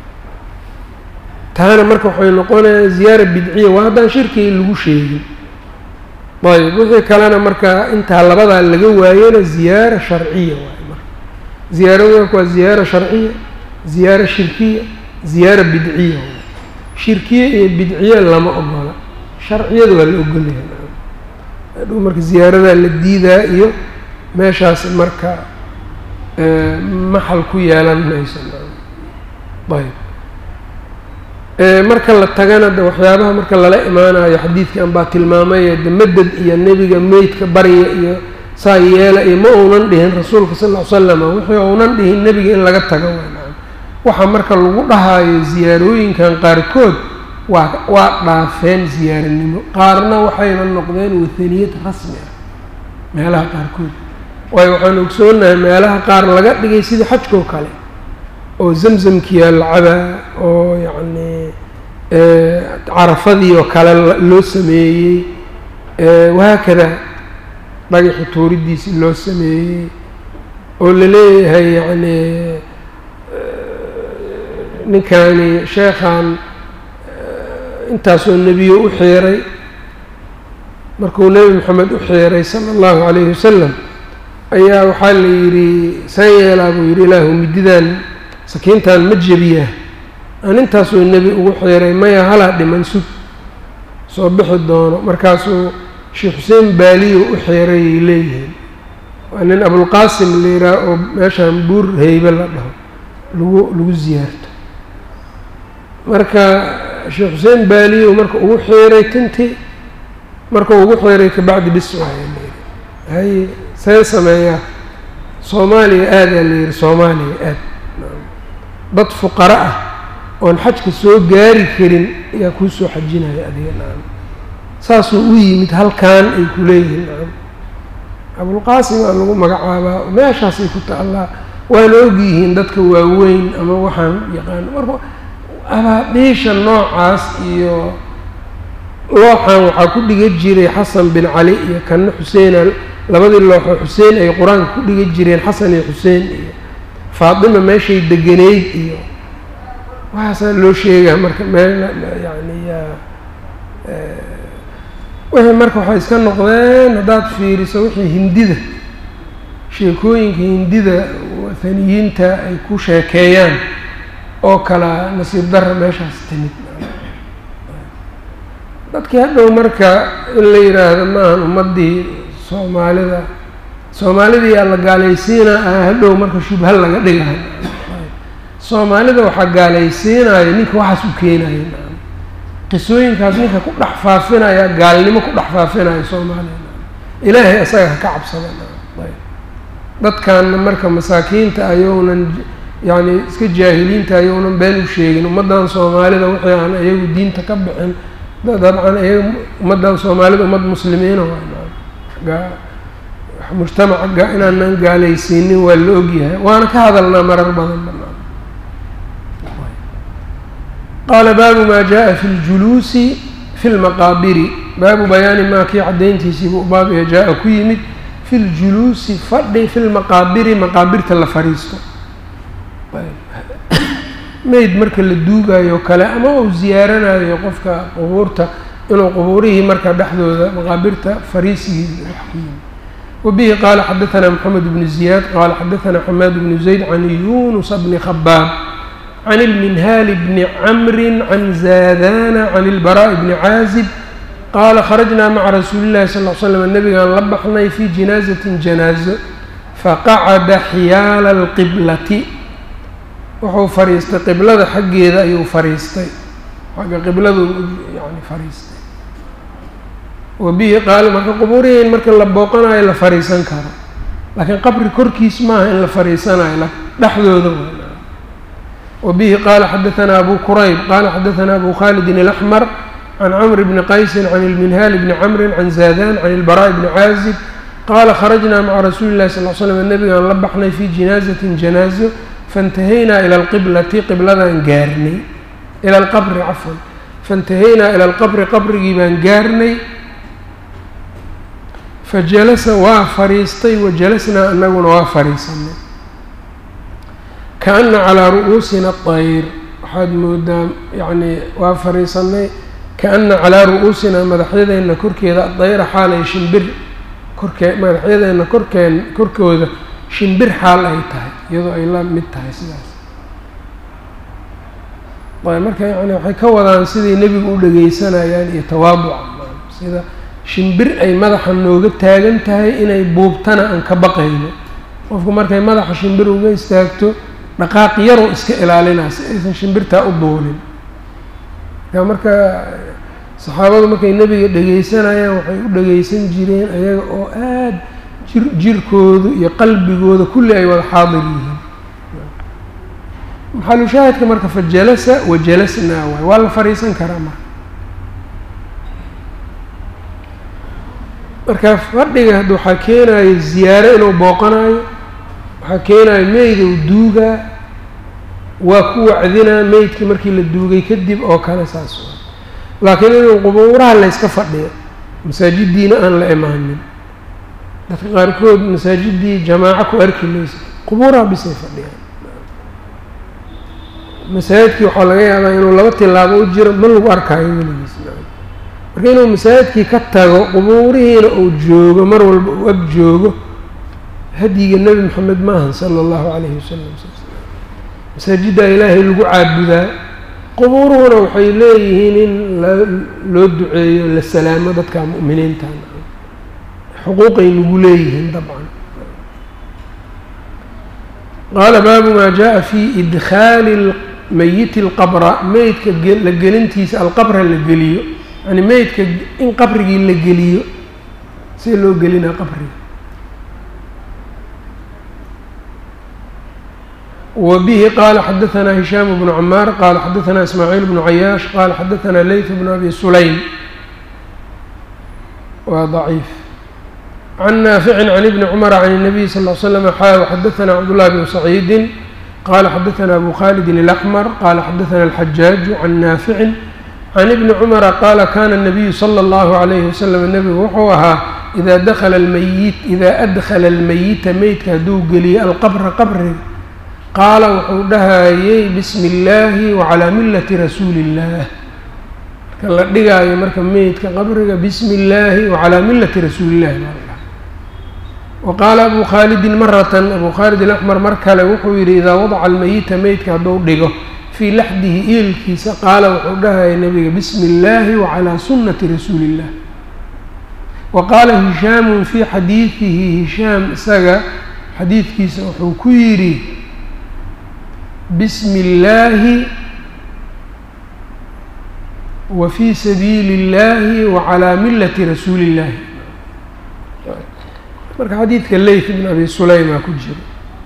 taana marka waxay noqonayaan ziyaara bidciya waa haddaan shirkii lagu sheegin ayb wixii kalena marka intaa labadaa laga waayona ziyaara sharciya waay marka ziyaaradu marka waa ziyaara sharciya ziyaara shirkiya ziyaara bidciya waay shirkiya iyo bidciya lama ogola sharciyada waa la ogolyahay hadhow marka ziyaaradaa la diidaa iyo meeshaas marka maxal ku yeelan mayso ayb marka la tagana de waxyaabaha marka lala imaanayo xadiidkan baa tilmaamaya de madad iyo nebiga meydka barya iyo saa yeela iyo ma uunan dhihin rasuulka sal ll ly slam wixii uunan dhihin nebiga in laga tago wynaan waxaa marka lagu dhahaayo ziyaarooyinkan qaarkood waa waa dhaafeen ziyaaranimo qaarna waxayna noqdeen wathaniyad rasmi ah meelaha qaarkood waayo waxaan ogsoonahay meelaha qaar laga dhigay sidii xajkoo kale oo zamzamkiyaa la cabaa oo yacni carafadii oo kale loo sameeyey wahaakada dhagaxi tuuridiisii loo sameeyey oo la leeyahay yacni ninkani sheekhan intaasoo nebiyo u xiiray markuu nebi moxamed u xiiray sala allahu calayhi wasalam ayaa waxaa la yidhi saan yeelaa buu yidhi ilaahu mididan sakiintan ma jebiyaa aan intaasoo nebi ugu xiiray maya halaa dhiman sug soo bixi doono markaasuu sheekh xuseen baaliyo u xiirayay leeyihiin waa nin abulqaasim la yidhaah oo meeshaan buur heybe la dhaho lagu lagu ziyaarto marka sheekh xuseen baaliyo marka ugu xiiray tintii markuu ugu xiiray kabacdi bis waaya layidhi haye see sameeyaa soomaaliya aadaa la yidhi soomaaliya aad dad fuqaro ah oon xajka soo gaari karin ayaa kuu soo xajinaya adiga nacam saasuu u yimid halkan ay ku leeyihiin nacam abulqaasim aa lagu magacaabaa meeshaasay ku taallaa waana ogyihiin dadka waaweyn ama waxaan yaqaan marka abaadhiisha noocaas iyo looxan waxaa ku dhiga jiray xasan bin cali iyo kanna xuseena labadii looxo xuseen ay qur-aanka ku dhiga jireen xasan iyo xuseen iyo faatima meeshay degeneyd iyo waxaasaa loo sheegaa marka meel yani wixii marka waxay iska noqdeen haddaad fiiriso wixii hindida sheekooyinka hindida wathaniyiinta ay ku sheekeeyaan oo kala nasiib darra meeshaas timid dadkii hadhow marka in la yidhaahdo maahan ummaddii soomaalida soomaalidii yaa la gaalaysiinaa hadhow marka shubha laga dhigayo soomaalida waxaa gaalaysiinayo ninka waxaas u keenayo qisooyinkaas ninka ku dhex faafinaya gaalnimo ku dhex faafinayo soomaaliya ilaahay isaga haka cabsada dadkanna marka masaakiinta ayounan yacni iska jaahiliinta ayounan been u sheegin ummaddan soomaalida wixii aan iyagu diinta ka bixin dabcan iyaga ummaddan soomaalida ummad muslimiina waa mujtamaca inaanan gaalaysiinin waa la ogyahay waana ka hadalnaa marar badan qaala baabu maa jaa fi ljuluusi fi lmaqaabiri baabu bayaani maa kii caddayntiisiibu baabya jaa-a ku yimid fi ljuluusi fadhi fi lmaqaabiri maqaabirta la fadhiisto meyd marka la duugayo kale ama uu ziyaaranayo qofka qubuurta inuu qubuurihii marka dhexdooda maqaabirta fariisigiisa wax ku yimid wabihi qaala xadaثna mxamed bnu ziyaad qaala xadaثna xamaad bnu zayd can yunusa bni khabaab can اlminhaali bni camri can zaadana can اlbaraaءi bni caazib qaala kharajnaa maca rasuuli llahi sal l slam nabigaan la baxnay fii jinaazatin janaazo faqacada xiyaala alqiblati wuxuu fariistay qiblada xaggeeda ayuu fariistay xagga qibladu yani fariistay wa bihi qaala marka qubuurihii in marka la booqanayo la fariisan karo laakiin qabri korkiis maaha in la fariisanayo dhexdooda wa bihi qaala xadaثana abu kurayb qaala xadaثana abu khalidin اlaxmar can cmr bni qaysin can ilminhaali bni camrin can zaadan can ilbaraaءi bni caazib qaala kharajnaa maca rasuuli llahi sal l slam nabigaan la baxnay fii jinaazatin janaazo faintahaynaa ila alqiblati qibladaan gaarnay ila alqabri cafwan faintahaynaa ila alqabri qabrigii baan gaarnay fajalasa waa fariistay wa jalasnaa anaguna waa fariisanay kaana calaa ru'uusina ayr waxaad moodaa yacni waa fariisanay kaana calaa ru'uusinaa madaxyadeenna korkeeda adayra xaalay shimbir korkee madaxyadeenna korkeen korkooda shimbir xaal ay tahay iyadoo ay la mid tahay sidaas ayb marka yani waxay ka wadaan siday nebigu u dhegeysanayaan iyo tawaaduca sida shimbir ay madaxa nooga taagan tahay inay buubtana aan ka baqayno qofku markay madaxa shimbir uga istaagto dhaqaaq yaroo iska ilaalinaa si aysan shimbirtaa u duulin marka marka saxaabadu markay nebiga dhegeysanayaan waxay u dhegeysan jireen ayaga oo aada jir jirkoodu iyo qalbigooda kulli ay wada xaadir yihiin maxalushaahidka marka fa jalasa wa jalasnaa waay waa la fadhiisan karaa marka marka fadhiga hadda waxaa keenayo ziyaaro inuu booqanayo waxaa keenayo meyd uu duugaa waa ku wacdinaa meydkii markii la duugay kadib oo kale saas laakiin inuu qubuuraha layska fadhiyo masaajiddiina aan la imaanin dadka qaarkood masaajiddii jamaaco ku arki maysa qubuuraha bisay fadhiyaan masaajidkii waxaa laga yaabaa inuu laba tilaabo u jiro ma lagu arkaayo weligiis marka inuu masaajidkii ka tago qubuurihiina uu joogo mar walba uu ag joogo hadyiga nebi moxamed maahan sala allahu calayhi wasalam masaajiddaa ilaahay lagu caabudaa qubuuruhuna waxay leeyihiin in la loo duceeyo la salaamo dadka mu'miniinta xuquuqay nagu leeyihiin dabcan qaala baabu maa jaa fi idkhaali mayiti alqabra meydka la gelintiisa alqabra la geliyo yani meydka in qabrigii la geliyo see loo gelinaa qabriga wbihi qala xadaثna hishaam bnu camaar qala xadaثna ismaaciil bnu cayaash qala xadaثna leyt bnu abi sulaym waa ضaciif can naafici can ibni cumara can الnabiy sal ll slm xaa xadaثna cabdالlahi bn saciidi qala xadaثna abu khalidin اlأxmar qala xadaثna اlxajaaju can naafici can ibni cumara qaala kana الnabiyu slى اllahu عalayhi waslm nebigu wuxuu ahaa ida dakla lmayit ida adkhala اlmeyita meydka hadduu geliyo alqabra qabriga qaala wuxuu dhahayey bismi illaahi wacalaa millati rasuuli illaah marka la dhigaayo marka meydka qabriga bismi illaahi wacalaa millati rasuulillahi baa la dhaha wa qaala abu khaalidin maratan abu khaalid alaxmar mar kale wuxuu yidhi idaa wadaca almeyita meydka hadduu dhigo fii laxdihi eelkiisa qaala wuxuu dhahayay nabiga bismi illaahi wacalaa sunnati rasuuli illah wa qaala hishaamun fii xadiidihi hishaam isaga xadiidkiisa wuxuu ku yidhi bismi illaahi wa fii sabiili اllahi wa calaa millati rasuuli illahi marka xadiidka leyt bn abi sulaymaa ku jira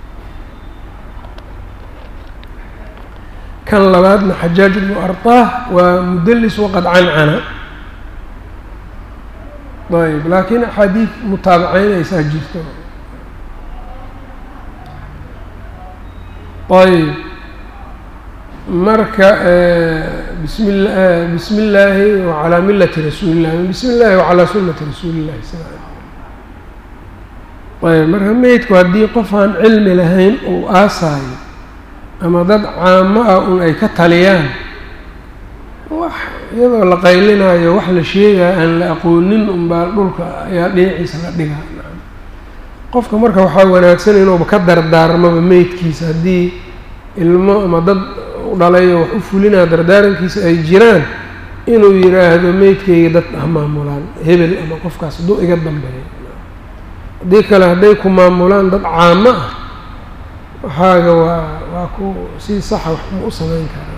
kan labaadna xajaaj bnu arطah waa mudelis waqad cancana ayb laakiin axaadiid mutaabaceynaysaa jirto ayb marka bismi bismi illaahi wacalaa millati rasuuli illahi bismi illahi wacalaa sunnati rasuuli illahi sal ayb marka meydku haddii qof aan cilmi lahayn uu aasaayo ama dad caamo ah un ay ka taliyaan wax iyadoo la qaylinayo wax la sheegaya aan la aqoonin unbaa dhulka ayaa dhinaciisa la dhigaa qofka marka waxaa wanaagsan inuuba ka dardaarmaba meydkiisa haddii ilmo ama dad u dhalayo wax u fulinaa dardaarankiisa ay jiraan inuu yidhaahdo meydkayga dad ah maamulaan hebel ama qofkaas hadduu iga dambeeyo haddii kale hadday ku maamulaan dad caamo ah waxaaga waa waa ku si saxa wax ma u samayn karaa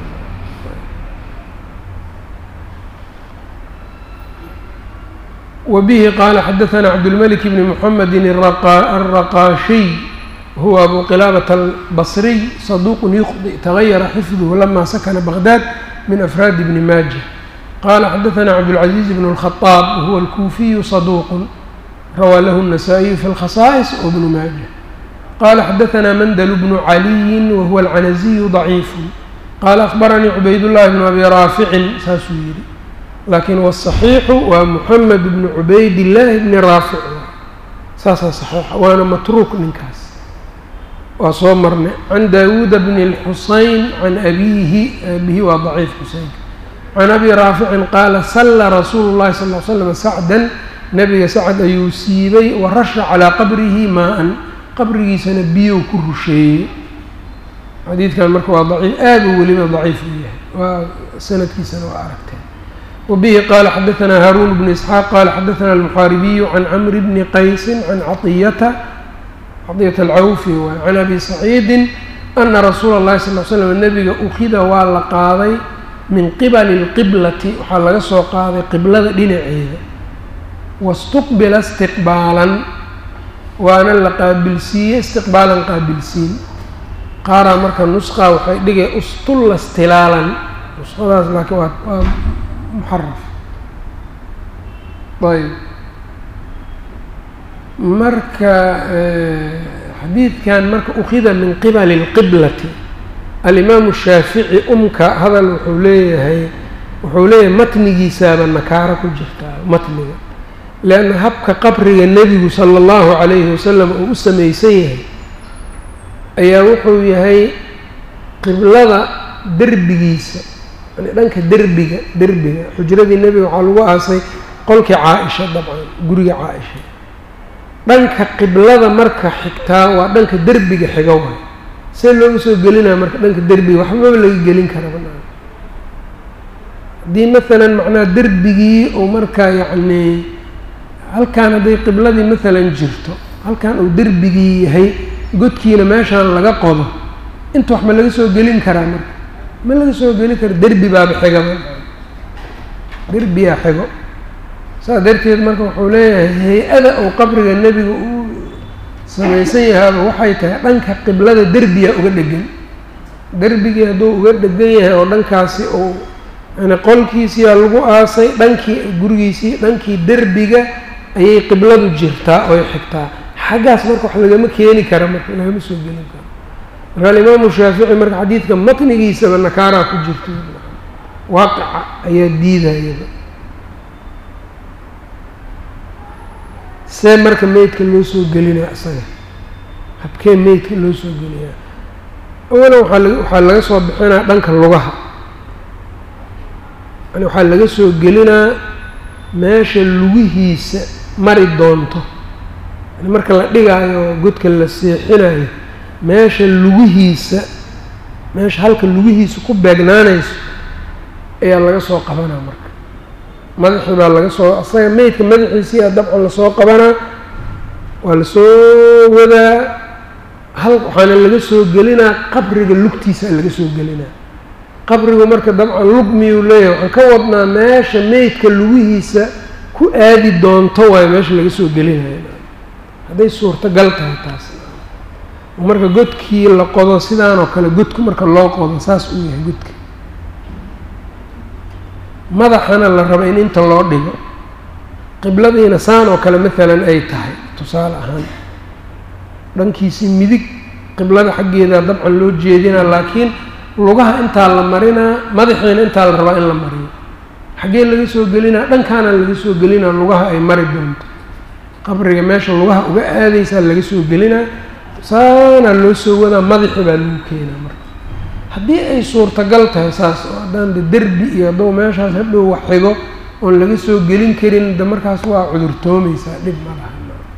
wbihi qaala xadaثna cabdالmلك bn mحamedi الraqaashiy huwa abu qilaabة الbصriy صaduq yuqdi تغayara xifdh lama sakna bغdad min afraadi bni maaja qala xadaثna cabdالcaزيز bn الخطاab huwa الkuufiyu صaduq rawaa lahu النasائiyu fi اlkhasaaئص wbnu maaja qala xadaثna mandl bnu عaliyi wahuwa اlcanaزiyu ضaciif qala akhbaranii cubayd الlahi bn abi raaficin saasuu yihi laakiin wالصaxiixu waa moxamed bnu cubayd illaahi bni raafic saasaa saxiixa waana matruuk ninkaas waa soo marnay can daawuuda bni اlxusayn can abiihi abihi waa daciif xuseynka can abi raaficin qaala salla rasuulu llahi sal l slam sacdan nabiga sacd ayuu siibay wa rasha calaa qabrihi maa-an qabrigiisana biyow ku rusheeyey xadiidkan marka waa daciif aad uu weliba daciif u yahay waa sanadkiisana waa aragteen wbihi qala xadaثna haaruun bn isxaaq qala xadaثna almuxaaribiyu can camri bni qaysi can caiyata caطiyata alcawfi waay can abi saciidi ana rasuula اllahi sal l slam nebiga ukida waa la qaaday min qibali اlqiblati waxaa laga soo qaaday qiblada dhinaceeda waاstuqbila istiqbaalan waana la qaabilsiiyey istiqbaalan qaabilsiin qaaraa marka nusqa waxay dhigay ustulla stilaalan nusqadaas laakiin waa waa muxaraf ayb marka xadiidkan marka ukhida min qibali اlqiblati alimaamu shaafici umka hadal wuxuu leeyahay wuxuu leeyahay matnigiisaaba nakaaro ku jirtaa matniga leanna habka qabriga nebigu sala اllahu calayhi wasalam uu u samaysan yahay ayaa wuxuu yahay qiblada derbigiisa yani dhanka derbiga derbiga xujradii nebiga waxaa lagu aasay qolkii caa-isha dabcan guriga caa-isha dhanka qiblada marka xigtaa waa dhanka derbiga xiga waay see looga soo gelinaya marka dhanka derbiga waxbaba laga gelin kara banaan haddii maalan macnaha derbigii uu markaa yacnii halkaan hadday qibladii maalan jirto halkan uu derbigii yahay godkiina meeshaan laga qodo inta wax ma laga soo gelin karaa marka ma laga soo geli karo derbi baaba xigaba derbiyaa xigo saas darteed marka wuxuu leeyahay hay-ada uu qabriga nebiga uu samaysan yahaaba waxay tahay dhanka qiblada derbiyaa uga dhegan derbigii hadduu uga dhegan yahay oo dhankaasi uu yani qolkiisiyaa lagu aasay dhankii gurigiisii dhankii derbiga ayay qibladu jirtaa oy xigtaa xaggaas marka wax lagama keeni kara marka lagama soo gelin karo marka alimaamu shaafici marka xadiidka matnigiisaba nakaaraa ku jirta waaqica ayaa diidayaba see marka meydka loo soo gelinaya isaga habkee meydka loo soo geliyaa awalan waaa la waxaa laga soo bixinaa dhanka lugaha yani waxaa laga soo gelinaa meesha lugihiisa mari doonto yani marka la dhigaayo godka la seexinayo meesha lugihiisa meesha halka lugihiisa ku beegnaanayso ayaa laga soo qabanaa marka madaxii baa laga soo asaga meydka madaxiisii a dabcan lasoo qabanaa waa lasoo wadaa hal waxaana laga soo gelinaa qabriga lugtiisa laga soo gelinaa qabrigu marka dabcan lug miyuu leeyahay waxaan ka wadnaa meesha meydka lugihiisa ku aadi doonto waayo meesha laga soo gelinayo hadday suurtagal tahay taas marka godkii la qodo sidaan oo kale godku marka loo qodo saas uu yahay godka madaxana la rabo in inta loo dhigo qibladiina saan oo kale maalan ay tahay tusaale ahaan dhankiisii midig qiblada xaggeeda dabcan loo jeedinaa laakiin lugaha intaa la marinaa madaxiina intaa la rabaa in la mariyo xaggee laga soo gelinaa dhankaana laga soo gelinaa lugaha ay mari doonto qabriga meesha lugaha uga aadaysaa laga soo gelinaa saanaa loo soo wadaa madaxi baa lagu keenaa marka haddii ay suurtagal tahay saas oo haddaan de derbi iyo hadduu meeshaas hadhow wax xigo oon laga soo gelin karin de markaas waa cudurtoomaysaa dhib ma laha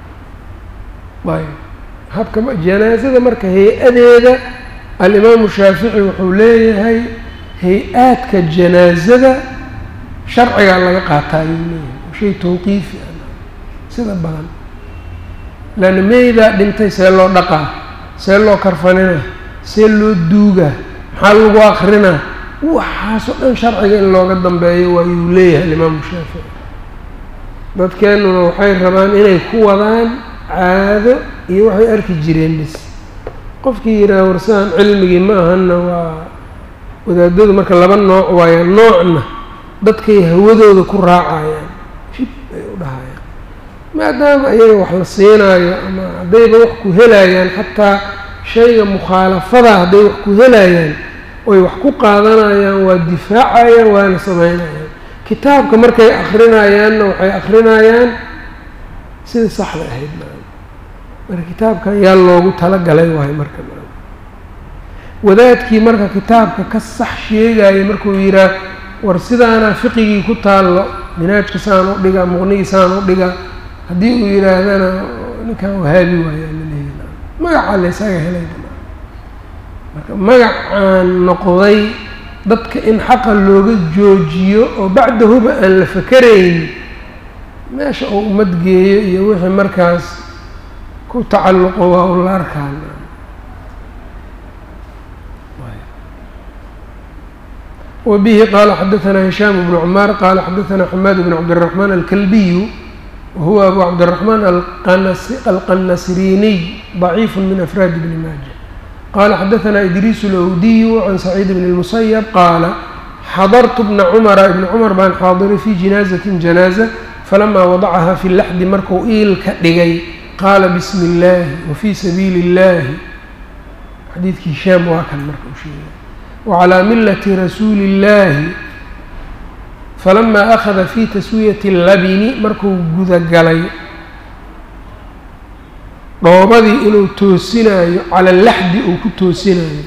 ayb habka janaasada marka hay-adeeda alimaamu shaafici wuxuu leeyahay hay-aadka janaasada sharcigaa laga qaataa ayuu leeyahay shay tawqiifi ah sida badan laanna meydaa dhintay see loo dhaqaa see loo karfanina see loo duugaa maxaa lagu akrinaa waxaasoo dhan sharciga in looga dambeeyo waayuu leeyahay alimaamu shaafici dadkeennuna waxay rabaan inay ku wadaan caado iyo waxay arki jireen bis qofkii yidhaha warsaan cilmigii ma ahanna waa wadaadadu marka laba nooc waaya noocna dadkay hawadooda ku raacayaan shib ay u dhahayaan maadaama ayaga wax la siinaayo ama haddayba wax ku helayaan xataa shayga mukhaalafada hadday wax ku helayaan oy wax ku qaadanayaan waa difaacayaan waana sameynayaan kitaabka markay akrinayaanna waxay akrinayaan sidai saxda ahayd marka kitaabkan yaa loogu talagalay waayo marka wadaadkii marka kitaabka ka sax sheegaya markuu yihaah war sidaana fiqigii ku taallo minaajka saan u dhiga muqnigii saan u dhiga haddii uu yidhaahdana ninkan wahaabi waayaa laleeya magacaa la ysaga helay marka magacaan noqday dadka in xaqa looga joojiyo oo bacdahuba aan la fakerayn meesha uu ummad geeyo iyo wixii markaas ku tacalluqo waa u la arkaan وبه qال xdثnا هiشhام بن cmاr qال xdثnا حmاd بن cبدالرحمن الكلبي وهو أbو cبدالرحمن الqنsrيني ضعيف من أفrاad بن mاجة qال xdثnا إdrيس الأwdي عن سعيد بن المسيب qاaل xضرت بن cمر بن cمر baan xاadiray في جiناaزة جناaزة فلما وضعha في اللحdi marku iilka dhigay qاala بسم اللahi وفي سبيiل اللahi xadiidki هiشhاam waa kan marka u sheegay وعlى milة rasuuli الlahi falama أkhada fi taswiyati الlabini markuu gudagalay dhoobadii inuu toosinayo cala laxdi uu ku toosinayo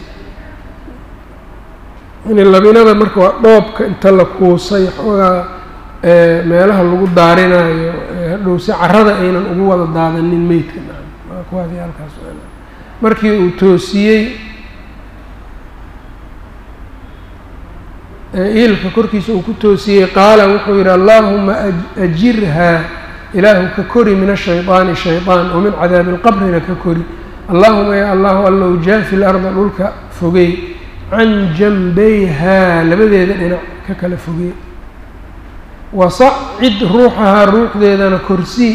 yani labinada marka waa dhoobka inta la kuusay xoogaa meelaha lagu daarinayo hadhow si carada aynan ugu wada daadanin meydka kuwaasi halkaas markii uu toosiyey iilka korkiisa uu ku toosiyey qaala wuxuu yidhi allaahuma ajirhaa ilaahu ka kori min ashayطaani shayطaan oo min cadaabi اlqabrina ka kori allahuma ya allahu allow jaafi larda dhulka fogey can janbayhaa labadeeda dhinac ka kala fogey wasacid ruuxahaa ruuxdeedana korsii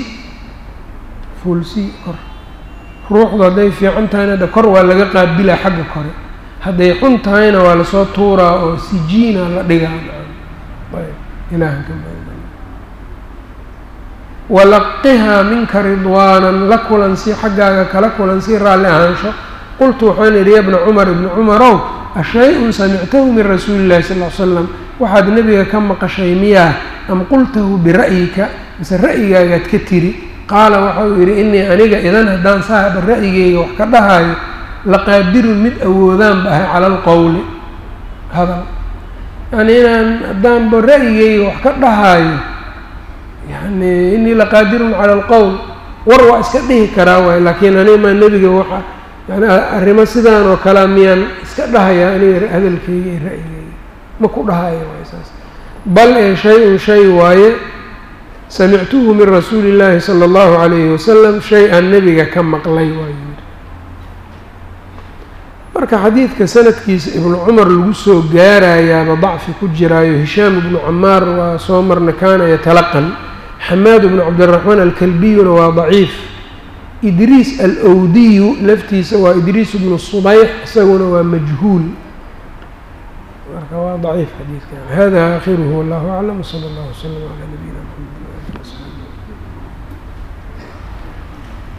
fuulsii kor ruuxdu hadday fiican tahayna de kor waa laga qaabilaa xagga kore hadday xun tahayna waa lasoo tuuraa oo sijiina la dhigaa ayb ilaahan ka walaqihaa minka ridwaanan la kulansii xaggaaga kala kulansii raalli ahaansho qultu waxaan idhi ya bna cumar ibni cumarow ashay-un samictahu min rasuuli illahi sal l slam waxaad nebiga ka maqashay miyaa am qultahu bira'yika mise ra'yigaagaad ka tiri qaala waxau yidhi inii aniga idan haddaan saaba ra'yigeyga wax ka dhahaayo laqaadirun mid awoodaan ba ahay cala alqowli hadal yani inaan haddaanba ra'yigeyga wax ka dhahaayo yani inii laqaadirun cala alqowl war waa iska dhihi karaa waay laakiin aniga maa nebiga waxa yani arrimo sidaan oo kalea miyaan iska dhahayaa aniga hadalkeyga iyo ra'yigeyga ma ku dhahaayo waay saas bal ee shay-un shay waaye samictuhu min rasuuli illaahi sala allahu calayhi wasalam shay aan nebiga ka maqlay waa yidhi marka xadiidka sanadkiisa ibnu cumar lagu soo gaarayaaba dacfi ku jiraayo hishaam ibnu camaar waa soo marna kaana yatalaqan xamaad ibnu cabdiraxmaan alkalbiyuna waa daciif idriis alowdiyu laftiisa waa idriis ibnu subayx isaguna waa majhuul marka waa daciif xadiidkan hada aakhiruhu wallahu aclam wsala allahu wslam calaa nabiyina mxamed